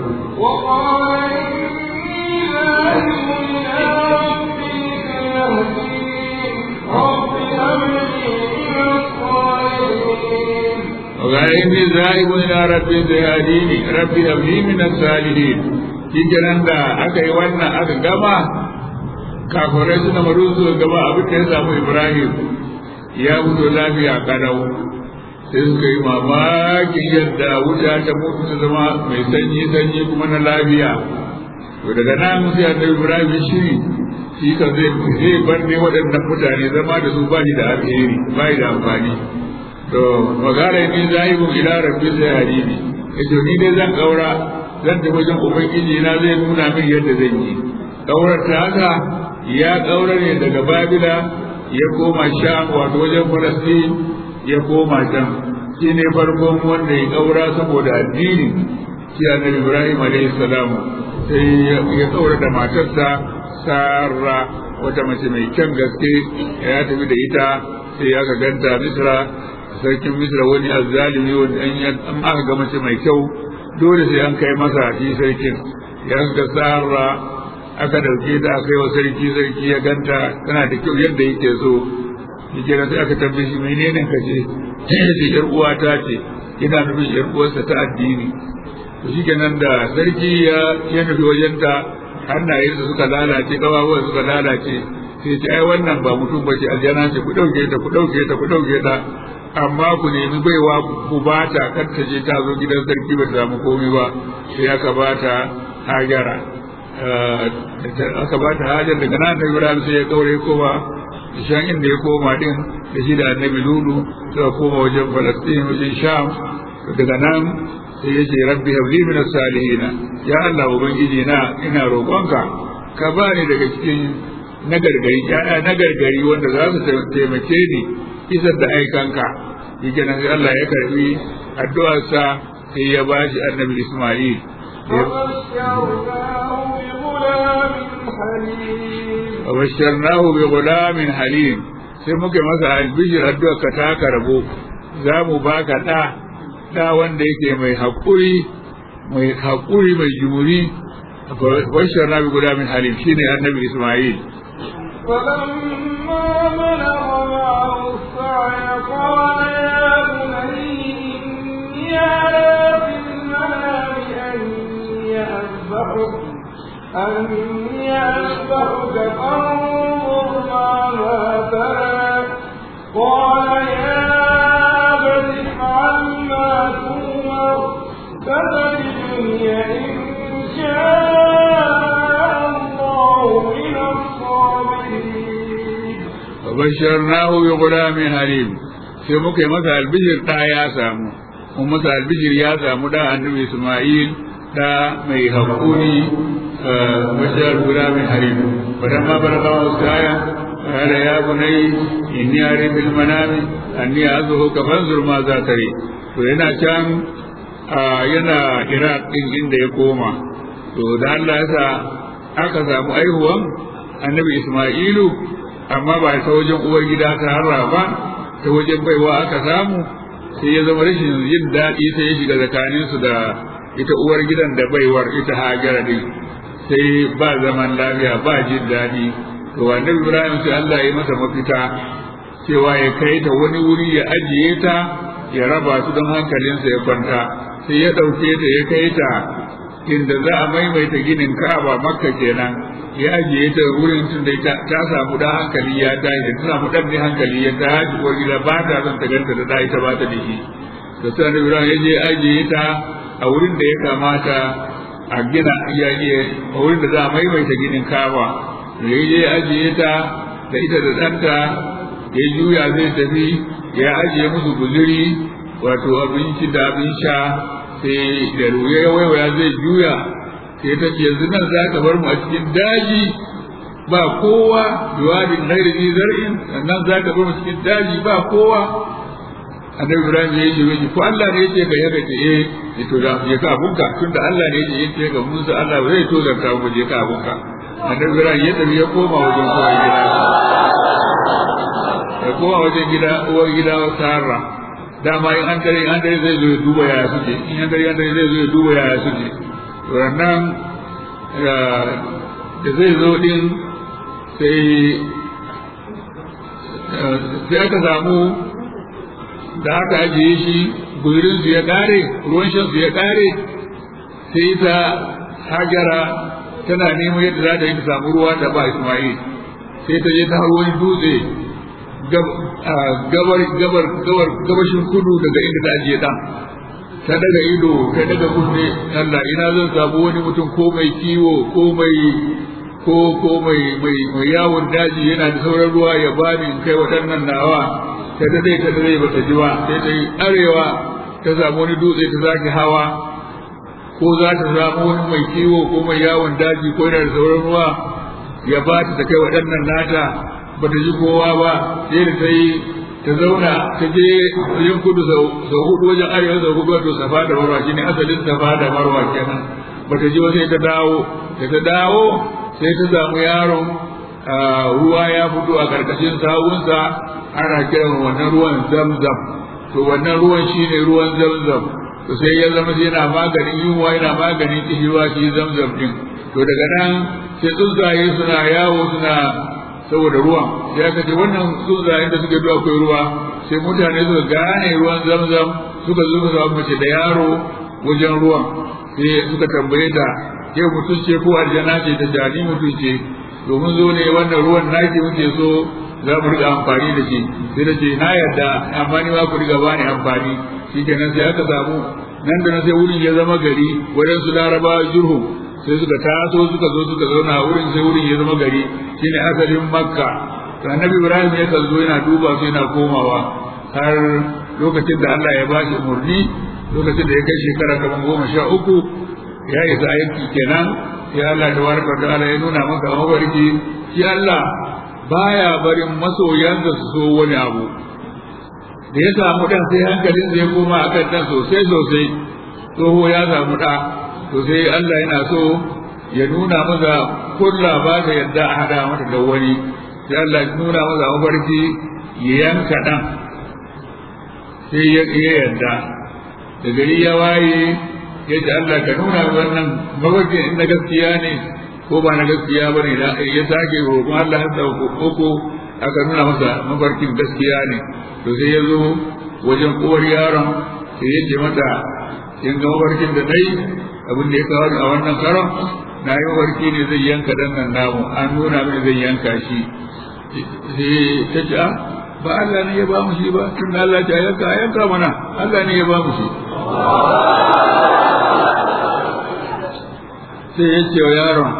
وإني ذاهب إلى ربي سيهديني ربي هب لي من الصالحين kikiran da aka yi wannan aka gama kafirai suna maru su gaba abin da ya samu ibrahim ya mutu lafiya kadau sai suka yi mamakin yadda wuta ta mutu ta zama mai sanyi sanyi kuma na lafiya to daga nan sai annabi ibrahim shiri shi ka zai zai bar ne waɗannan mutane zama da su ba shi da alheri ba da amfani to magana ni zahibun ila rabbi sai hadini yace ni dai zan kaura zan tafi wajen ubangiji na zai nuna min yadda zan yi kaurar ta haka ya kaura ne daga babila ya koma sham wato wajen falastin ya koma can shi ne farkon wanda ya kaura saboda addini shi annabi ibrahim alayhi salamu sai ya kaura da matarsa sarra wata mace mai kyan gaske ya tafi da ita sai aka ganta misra sarkin misra wani azzalimi wanda an aka ga mace mai kyau dole sai an kai masa shi sarkin ya ga sarra aka dauke ta aka yi wa sarki sarki ya ganta tana da kyau yadda yake so shi kenan sai aka tambaye shi menene ka ce ce yar uwata ce ina nufin yar uwarsa ta addini to shi kenan da sarki ya ya nufi wajenta hannayensa suka lalace kawawa suka lalace sai ce ai wannan ba mutum ba ce aljana ce ku dauke ta ku dauke ta ku dauke ta amma ku nemi baiwa ku ba ta kar ta je ta zo gidan sarki ba ta samu komai ba sai aka ba ta hajara aka ba ta hajar daga nan da Ibrahim sai ya kaure koma shan inda ya koma din da shi da annabi Lulu suka koma wajen Falastin wajen Sham daga nan sai ya ce rabbi habli min salihina ya Allah ubangiji na ina roƙonka ka ba ni daga cikin nagargari ya'ya nagargari wanda za su taimake ni isar da aikanka yake nan Allah ya karbi addu'arsa sai ya ba shi annabi Ismail وبشرناه بغلام حليم sai muke masa albishir addu'a ka ta karbo za mu baka ɗa ɗa wanda yake mai haƙuri mai haƙuri mai jumuri bashar nabi guda min halim shine annabi isma'il فلما بلغ معه السعي قال يا بني إني أرى في المنام أني أذبحك أني أذبحك فانظر ماذا ترى قال يا أبت افعل ما تؤمر ستجدني إن شاء الله من الصابرين وبشرناه بغلام حليم sai muka yi masa albishir ɗa ya samu mun masa albishir ya samu da annabi Ismail da mai haƙuri bashar غلام حليم فلما بلغ السايا قال يا بني إني أري في المنام أني أذبحك فانظر ماذا تري to yana can yana Iraq din inda ya koma to da Allah ya sa aka samu aihuwan annabi Ismailu amma ba ta wajen uwar gida ta harra ba ta wajen baiwa aka samu sai ya zama rashin yin daɗi sai ya shiga tsakaninsu da ita uwar gidan da baiwar ita hajara din sai ba zaman lafiya ba jin daɗi to annabi Ibrahim sai Allah ya yi masa mafita cewa ya kai ta wani wuri ya ajiye ta ya raba su don hankalinsa ya kwanta sai ya ɗauke ta ya kai ta inda za a maimaita ginin Ka'aba Makka kenan ya ajiye ta wurin tun da ta samu da hankali ya tashi da ta samu dan ne hankali ya tashi uwar gida ba ta son ta ganta da da ita ba ta da shi da sai annabi Ibrahim ya je ajiye ta a wurin da ya kamata a gina ya je a wurin da za a maimaita ginin kawa da ya je ajiye ta da ita da ɗanta ya juya zai tafi ya ajiye musu guzuri wato abinci da abin sha sai da ruwa ya waiwaya zai juya sai ta ce yanzu nan za ka bar mu a cikin daji ba kowa biwadin ghairi zar'in sannan za ka bar mu cikin daji ba kowa annabi ibrahim ya yi shi ko Allah ne yake ga yadda ce eh ya to da ya ka abunka tunda Allah ne yake yake ga Musa Allah ba zai to da ka mu je ka abunka annabi ibrahim ya tafi ya koma wajen uwar gida ya koma wajen gida uwar gida Sarah dama in an dare an dare zai zo ya duba yaya suke in an dare an dare zai zo ya duba yaya suke to nan da zai zo din sai sai aka samu da aka ajiye shi guzurin su ya kare ruwan shan su ya kare sai ta hajara tana neman yadda za ta yi ta samu ruwa ta ba Ismail sai ta je ta har wani dutse gabar gabar gabar gabashin kudu daga inda ta ajiye dan ta daga ido ta daga kunne Allah ina zan samu wani mutum ko mai kiwo ko mai ko ko mai mai mai yawon daji yana da sauran ruwa ya bani in kai waɗannan nawa ta dade ta dade bata ji ba sai ta yi arewa ta samu wani dutse ta zaki hawa ko za ta samu wani mai kiwo ko mai yawon daji ko yana da sauran ruwa ya ba ta ta kai waɗannan nata bata ji kowa ba sai da ta yi ta zauna ta je yin kudu sau hudu wajen arewa sau hudu wato safa da marwa shine asalin safa da marwa kenan bata ji sai ta dawo da ta dawo sai ta samu yaron ruwa ya fito a karkashin sawunsa ana kiran wannan ruwan zamzam to wannan ruwan shine ruwan zamzam to sai ya zama yana maganin yunwa yana maganin kishiwa shi zamzam din to daga nan sai tsuntsaye suna yawo suna saboda ruwan sai aka ce wannan tsuntsayen da suke zuwa akwai ruwa sai mutane suka gane ruwan zamzam suka zo suka mace da yaro wajen ruwan sai suka tambaye ta ke mutum ce ko aljana ce ta jani mutum ce domin zo ne wannan ruwan naki muke so za mu riga amfani da shi sai da ce na yarda amma ni ma ku riga bani amfani shikenan sai aka samu nan da nan sai wurin ya zama gari wajen su larabawa jurhum sai suka taso suka zo suka zauna a wurin sai wurin ya zama gari shine asalin makka to annabi ibrahim ya zo yana duba su yana komawa har lokacin da Allah ya bashi umarni lokacin da ya kai shekara kamar goma sha uku ya isa aiki kenan sai Allah da warka da Allah ya nuna masa mafarki shi Allah baya barin masoyansa su so wani abu da ya samu dan sai hankalin zai koma akan dan sosai sosai tsoho ya samu da to sai Allah yana so ya nuna masa kulla ba ta yadda a hada mata da wani sai Allah ya nuna masa mafarki ya yanka dan sai ya yadda da gari ya waye ya ce Allah ka nuna wannan mafarki in na gaskiya ne ko ba na gaskiya ba ne ya sake roƙon Allah ya sa uku aka nuna masa mafarkin gaskiya ne to sai ya zo wajen uwar yaron sai ya ce mata in ga mafarkin da dai abin da ya kawo a wannan karon na yi mafarki ne zai yanka dan nan namu an nuna mini zai yanka shi sai ta ce a ba Allah ne ya ba mu shi ba tun Allah ta yanka a yanka mana Allah ne ya ba mu shi sai ya ce wa yaron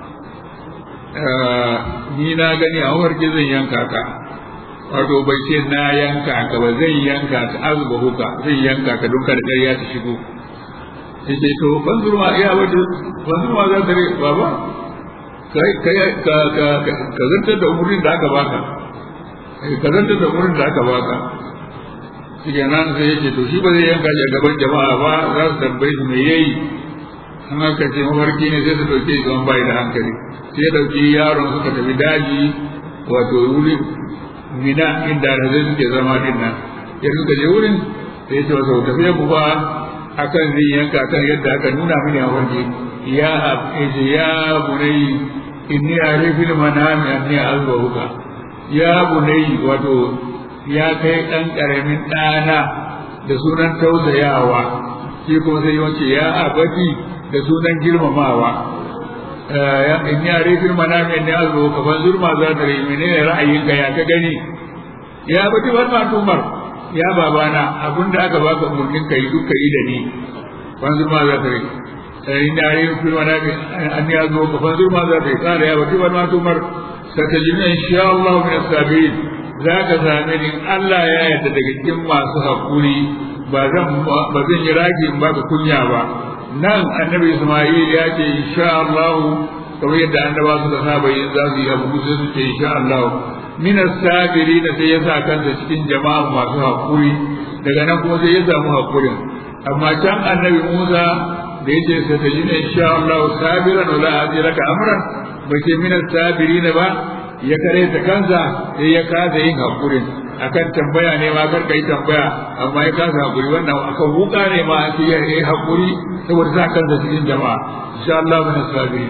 ni na gani a mafarki zan yanka ka wato bai ce na yanka ka ba zai yanka ka azuba huka zai yanka ka don kada ƙarya ta shigo yace to banzurma iya wata banzurma za ta rai baba kai kai ka ka ka zantar da umurin da aka baka ka zantar da umurin da aka baka shi nan sai yace to shi ba zai yanka shi a gaban jama'a ba za su tambaye su me yayi an aka ce mafarki ne sai su dauke shi don bai da hankali sai ya dauki yaron suka tafi daji wato wuri mina inda da zai suke zama din nan ya suka je wurin sai ya ce wasu tafiya ku ba akan zai yanka kan yadda aka nuna mini a waje ya ce ya bunai inni arifil manami anni azwahuka ya bunai wato ya kai dan karamin dana da sunan tausayawa shi kuma sai yace ya abati da sunan girmamawa in ya rifin manami ne azu ka fanzur ma za ta rai menene ra'ayinka ya ka gani ya bati bar ma tumar ya babana abinda aka baka umurnin kai duk kai da ni fanzur ma za ta rai in ya rifin manami an ya zo ka fanzur ma za ta rai kare ya bati bar ma tumar satajina insha Allah min as-sabirin za ka same ni Allah ya yarda daga cikin masu haƙuri ba zan ba zan yi ragi in baka kunya ba nan annabi Isma'il ya ce insha Allah kamar yadda annaba suka saba yin za su yi abu sai su ce insha Allah min as-sabirin sai ya sa kansa cikin jama'a masu haƙuri daga nan kuma sai ya samu haƙurin amma can annabi Musa da yace sai ta jina insha Allah sabiran wala ajraka amran bai ce min as-sabirin ba ya kare ta kansa sai ya kasa yin hakurin akan tambaya ne ma kar kai tambaya amma ya kasa hakuri wannan akan wuka ne ma sai ya yi hakuri saboda sa kansa cikin jama'a insha Allah min sabi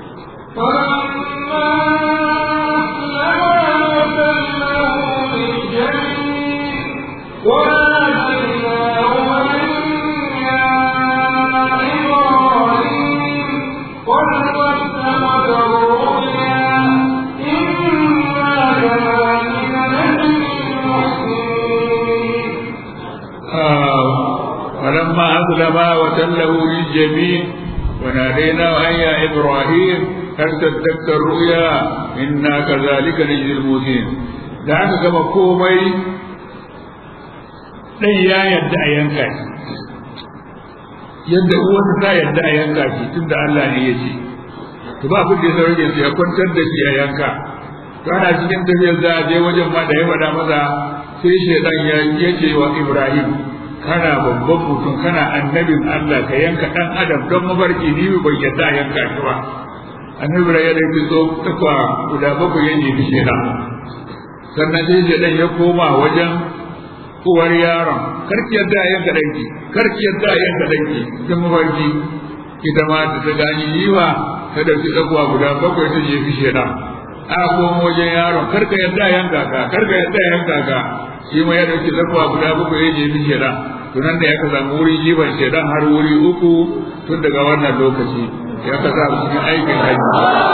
فلما أسلما وتله للجبين وناديناه أن يا إبراهيم هل صدقت الرؤيا إنا كذلك نجزي المؤمنين da aka gama komai ɗan ya yadda a yanka shi yadda uwarsa ta yadda a yanka shi tun da Allah ne ya ce to ba abin da ya sauke su ya kwantar da shi a yanka to ana cikin tafiyar za a je wajen ma da ya faɗa masa sai shaidan ya ce wa Ibrahim kana babban mutum kana annabin Allah ka yanka dan adam don mafarki ni bai yadda a yanka shi ba annabi ya da ki zo takwa guda bakwai ya nemi shela sannan sai shedan ya koma wajen uwar yaron karki yadda a yanka danki karki yadda a yanka danki don mafarki ita ma da ta gani yiwa ta dauki takwa guda bakwai ta jefi shela a koma wajen yaron karka yadda a yanka ka karka yadda a yanka ka shi ma ya dauki zakwa guda bakwai ya jefi shedan to nan da ya ka samu wuri jiban shedan har wuri uku tun daga wannan lokaci ya ka sa cikin aikin haji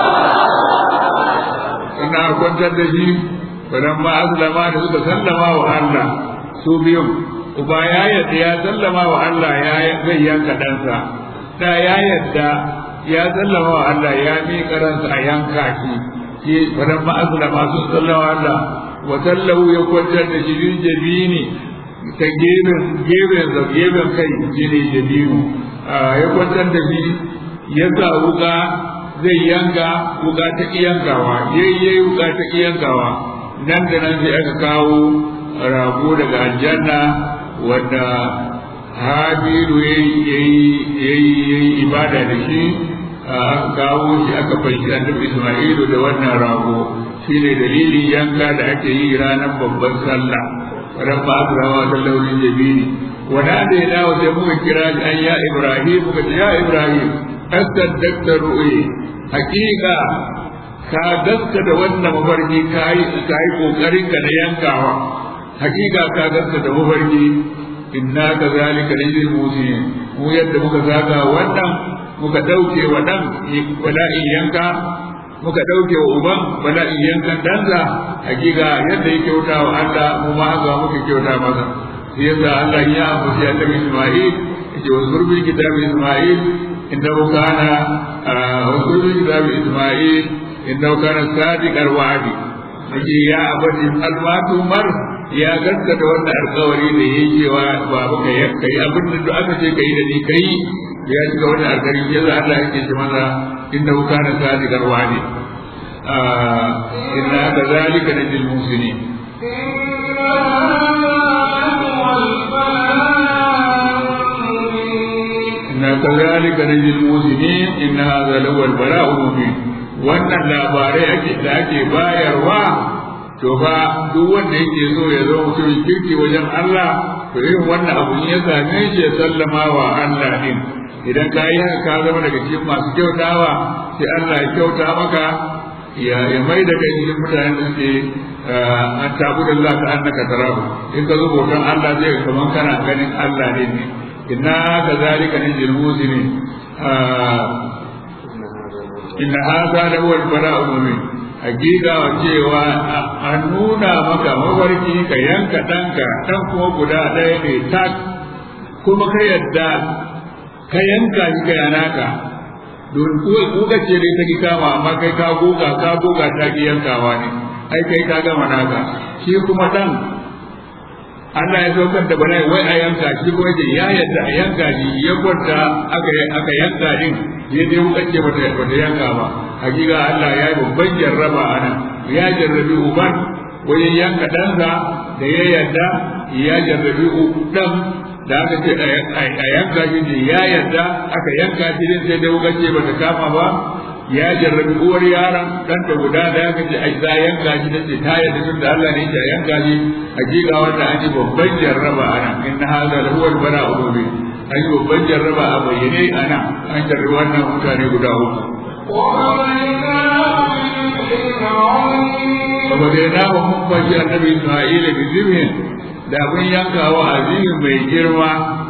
ina kwantar da shi bayan ma aslama da suka sallama wa Allah su biyun uba ya yadda ya sallama wa Allah ya zai yanka ɗansa da ya yadda ya sallama wa Allah ya miƙa ransa a yanka shi shi bayan ma aslama sun sallama wa Allah watallahu ya kwantar da shirin jabini ta gefen gefen da gefen kai shine jabinu ya kwantar da shi ya sa wuka zai yanka wuka ta yankawa yayi wuka ta yankawa nan da nan sai aka kawo rago daga aljanna wanda habiru yayi ibada da shi aka kawo shi aka fashi annabi isma'ilu da wannan rago shine dalilin yanka da ake yi ranar babban sallah ran ba su rawa ta launin jabini wanda da ya dawo sai muka kira shi an ya ibrahim muka ce ya ibrahim asaddaqta ru'yi hakika ka gaska da wannan mafarki ka yi ka yi kokarin ka na yankawa hakika ka gaska da mafarki inna kazalika najzil muslimin mu yadda muka saka wannan muka dauke wa dan wala'in yanka muka ɗauke wa uban bala'in yankan danza hakika yadda ya kyauta wa Allah mu ma haka muka kyauta masa sai yasa Allah ya ambaci annabi Isma'il yace wa zurbil kitabi Isma'il innahu kana wa zurbil kitabi Isma'il innahu kana sadiqal wa'di yace ya abadi almatu mar ya gaskata wannan alƙawari da yake cewa babu kai kai abin da aka ce kai da ni kai ya shiga wannan alƙawari yasa Allah yake ce masa إنه كان صادق الوعد آه إنا كذلك نجزي المحسنين إنا كذلك نجزي المحسنين إن هذا لهو البلاء المبين wannan labarai ake da ake bayarwa to fa duk wanda yake so ya zo mutumin kirki wajen Allah to irin wannan abu ya same shi ya sallama wa Allah din idan ka yi haka ka zama daga cikin masu kyautawa sai Allah ya kyauta maka ya ya mai da kai cikin mutanen da suke an tabu da Allah ka annaka tarahu in ka zo bautan Allah zai ga kaman kana ganin Allah ne ne inna ka zalika najil muslimin inna hadha la huwa al-bala'u mubin hakika cewa a nuna maka mafarki ka yanka ɗanka ɗan kuma guda ɗaya ne tak kuma ka yadda ka yanka shi ka yanaka don kuka ce dai ta ki kama amma kai ka goga ka goga ta ki yankawa ne ai kai ka gama naka shi kuma ɗan Allah ya saukar da bala'i wai a yanka shi kuma ce ya yadda a yanka shi ya kwanta aka aka yanka din ya dai wuka ce bata bata yanka ba hakika Allah ya yi babban jarraba a nan ya jarrabi uban wajen yanka ɗansa da ya yadda ya jarrabi ɗan da aka ce a yanka shi ne ya yadda aka yanka shi din sai dai wuka ce bata kama ba ya jarrabi uwar yaron dan da guda da ya kace ai za yanka shi da ce ta yadda tun da Allah ne ya yanka shi hakika wanda an yi babban jarraba ana in hada lahu al bala'u mubin an yi babban jarraba a bayyane ana an jarrabi wannan mutane guda uku Kuma dai na ba mun bashi annabi Isma'ila bi zibhin da abin yankawa azimin mai girma.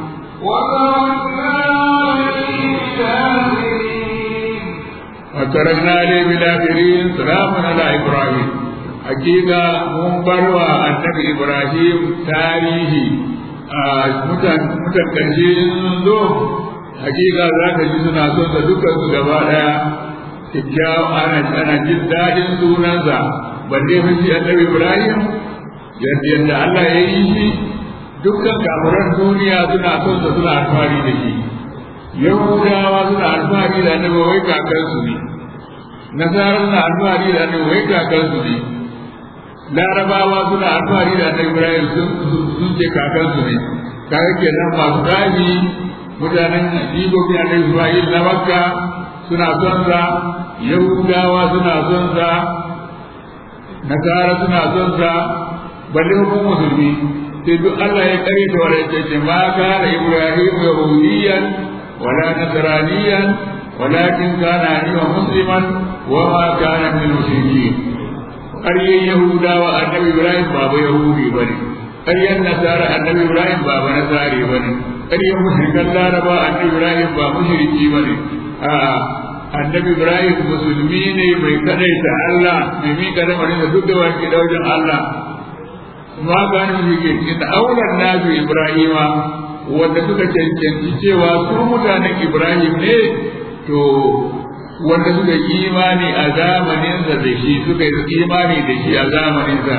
وتركنا عليه بالآخرين سلام على إبراهيم حقيقة منبر النبي إبراهيم تاريخي mutan ƙarshe sun zo hakika za ka ji suna son sa dukkan su gaba daya kyakkyawa ana ana jin daɗin sunansa balle fa shi annabi Ibrahim yadda yadda Allah ya yi shi dukkan kafiran duniya suna son sa suna alfahari da shi yahudawa suna alfahari da annabi wai kakansu ne nasara suna alfahari da annabi wai kakansu ne larabawa suna alfahari da annabi ibrahim sun ce kakansu ne kaga kenan masu gani mutanen jigogin annabi isma'il na makka suna son sa yahudawa suna son sa nasara suna son sa balle hukumar musulmi sai duk Allah ya kare ta wala ya ce ma kana ibrahim yahudiyan ولا نصرانيا ولكن كان حنيفا مسلما وما كان من المشركين ƙaryen Yahudawa annabi Ibrahim baba Yahudi ba ne, ƙaryen Nasara annabi Ibrahim baba Nasari ba ne, ƙaryen mushrikan Laraba annabi Ibrahim ba mushriki ba ne, a annabi Ibrahim musulmi ne mai kadaita Allah mai miƙa lamarin da duk da wani da wajen Allah. Ma gani mushriki, inda auren nasu Ibrahima wanda suka cancanci cewa su mutanen Ibrahim ne to wanda suka yi imani a zamaninsa da shi suka yi imani da shi a zamaninsa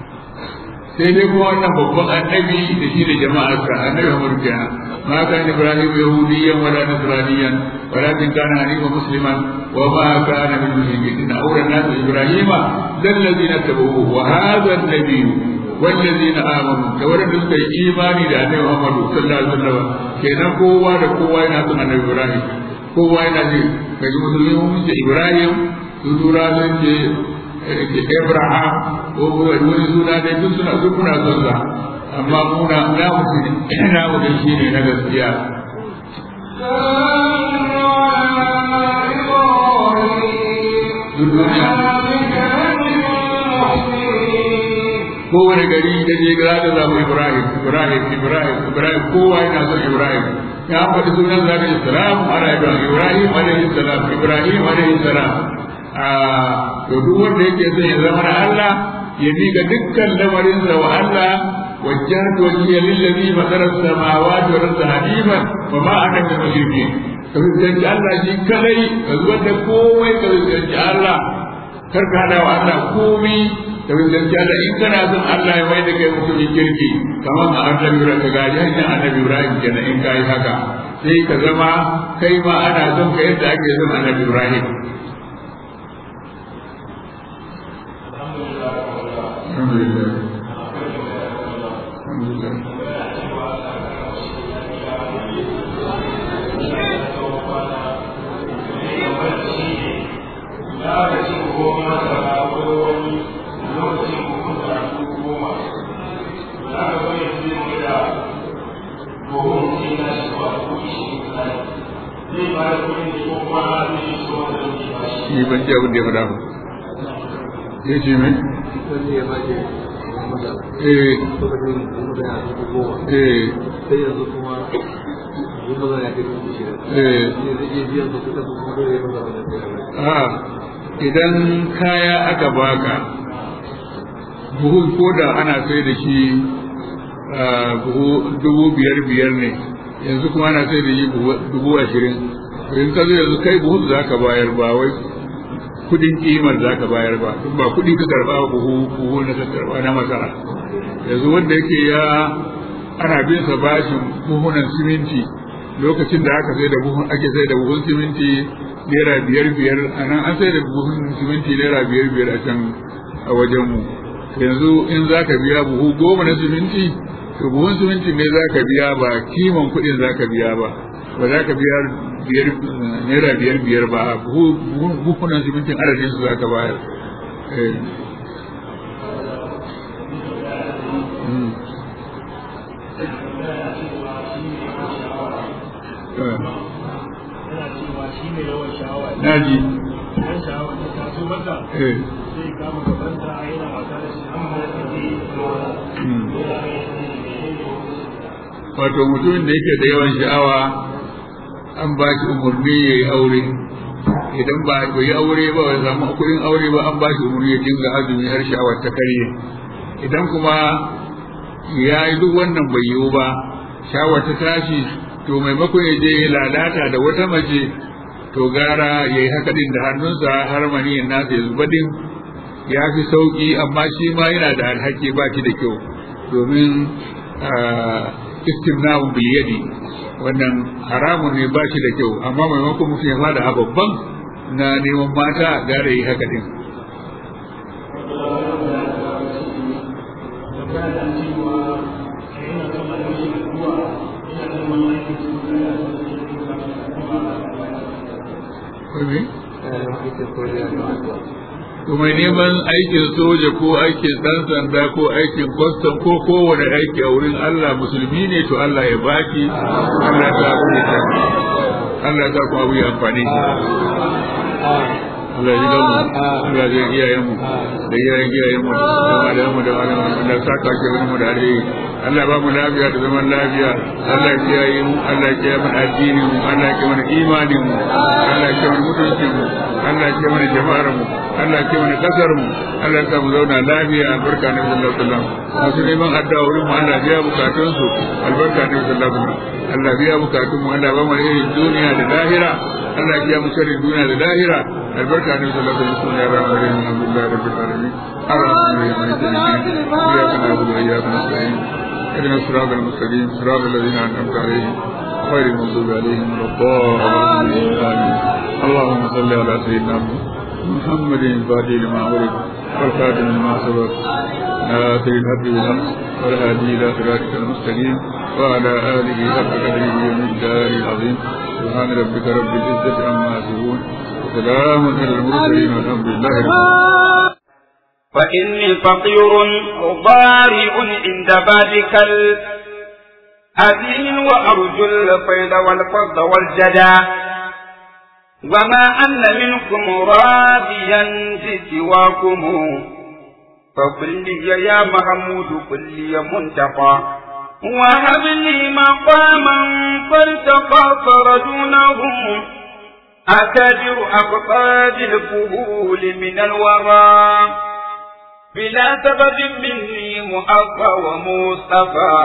sai dai kuma wannan babban annabi da shi da jama'arsa annabi Muhammad kenan ma kan Ibrahim yahudiyyan wala nasraniyan walakin kana hanifa musliman wa ma kana min mushrikin awra nas ibrahima dal ladina tabuhu wa hadha an-nabiy والذين آمنوا كورد suka yi imani da Annabi Muhammad sallallahu alaihi wasallam kenan kowa da kowa yana son Annabi Ibrahim kowa yana ji kaji musulmi mun ce Ibrahim su tura sun ce Abraham ko wani suna dai duk suna duk muna son sa amma muna na mutum na mutum shine na gaskiya duniya kowane gari da je ga da zamu Ibrahim Ibrahim Ibrahim Ibrahim kowa yana son Ibrahim ya faɗi sunan zaka ji salamu ala Ibrahim Ibrahim alaihi salam Ibrahim alaihi salam a to duk wanda yake son ya zama na Allah ya miƙa dukkan lamarin sa wa Allah wajjahtu wajhiya lillazi fatara as-samawati wal arda hanifan wa ma ana min mushrikeen ka fuskanci Allah shi kadai ka zubar da komai ka fuskanci Allah kar ka hada wa Allah komai da fuskanci Allah in kana son Allah ya mai da kai mutumin kirki kamar a annabi Ibrahim ka gaji hanyar annabi Ibrahim kenan in kai haka sai ka zama kai ma ana son ka yadda ake son annabi Ibrahim Alhamdulillah. Alhamdulillah. Ni ban ji abin da ya faɗa ba. Ya ce mai? Eh. Eh. sai yanzu kuma eh a idan kaya aka baka buhu ko da ana sai da shi buhu dubu biyar biyar ne yanzu kuma ana sai da shi dubu ashirin in ka zo yanzu kai buhu za ka bayar ba wai kudin kimar za ka bayar ba ba kudi ka karba buhu buhu na ka karba na masara yanzu wanda yake ya ana bin sa bashin buhunan siminti lokacin da aka sai da buhun ake sai da buhun siminti naira biyar biyar a nan an sai da buhun siminti naira biyar biyar a can a wajenmu yanzu in za ka biya buhu goma na siminti to buhun siminti ne za ka biya ba kiman kuɗin za ka biya ba ba za ka biya biyar naira biyar biyar ba buhunan simintin adadin su za ka bayar na ji wato mutumin da yake da yawan sha'awa an ba shi umarni ya yi aure idan ba ya yi aure ba ya samu kuɗin aure ba an ba shi umarni ya dinga azumi har sha'awar ta karye idan kuma ya yi duk wannan bai yiwu ba sha'awar ta tashi to maimakon ya je ya lalata da wata mace to gara ya yi haka din da hannunsa har maniyin nasa ya zuba din ya fi sauƙi amma shi ma yana da alhaki ba shi da kyau domin istimna'un bil yadi wannan haramun ne ba shi da kyau amma maimakon mutum ya fada a babban na neman mata gara yi haka din to mai neman aikin soja ko aikin ɗan sanda ko aikin kwastam ko kowane aiki a wurin Allah musulmi ne to Allah ya baki Allah ta abu ya Allah ta kuma abu ya amfani shi Allah ya ji gamu Allah ya iyayen mu da iyayen iyayen mu da malayen mu da malayen mu da saka ke wani mu da alheri Allah ba mu lafiya da zaman lafiya Allah ya kiyaye mu Allah ya kiyaye mana addini mu Allah ya kiyaye mana imanin mu Allah ya kiyaye mana mutuncin mu Allah ya kiyaye mana jama'ar mu Allah ke mana kasar mu Allah ya mu zauna lafiya albarka na sallallahu alaihi wasallam masu neman addu'a wurin mu Allah biya bukatun su albarka na sallallahu alaihi wasallam Allah biya bukatun mu Allah ba mu irin duniya da lahira Allah ya biya mu sharrin duniya da lahira albarka na sallallahu alaihi wasallam ya rahmatu rahim alhamdulillah rabbil alamin arrahmanir rahim maliki yawmiddin iyyaka na'budu wa iyyaka nasta'in اهدنا الصراط المستقيم صراط الذين انعمت عليهم غير المغضوب عليهم ولا الضالين امين اللهم صل على سيدنا محمد محمد الفاتح لما أغلق والخاتم لما سبق ناصر الحق بالحق والهادي إلى صراطك المستقيم وعلى آله حق قدره ومقداره العظيم سبحان ربك رب العزة عما يصفون وسلام على المرسلين والحمد لله رب العالمين فإني فقير ضارع عند بابك الأذين وأرجو الفيض والفضل والجدى وما أن منكم راضيا بسواكم فقل لي يا محمود قل لي منتقى وهب لي مقاما فارتقى فردونهم أكادر أقطاد الفهول من الورى بلا سبب مني مؤفى ومصطفى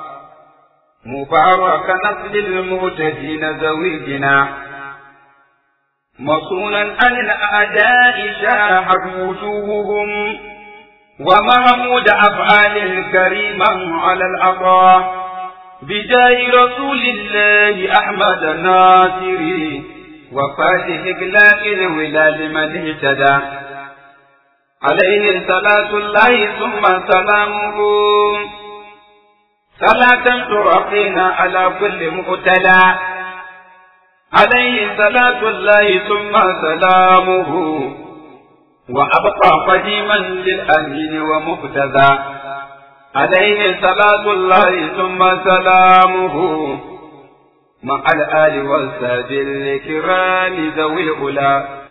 مبارك نسل المهتدين زويجنا مصونا عن الأعداء شاحت وجوههم ومحمود أفعال الكريمة على العطاء بجاه رسول الله أحمد الناصري وفاتح إقلاق الولال من اهتدى عليه صلاة الله ثم سلامه صلاة ترقينا على كل مقتدى عليه صلاة الله ثم سلامه وأبقى قديما للأمين ومقتدى عليه صلاة الله ثم سلامه مع الآل والساد الكرام ذوي الأولى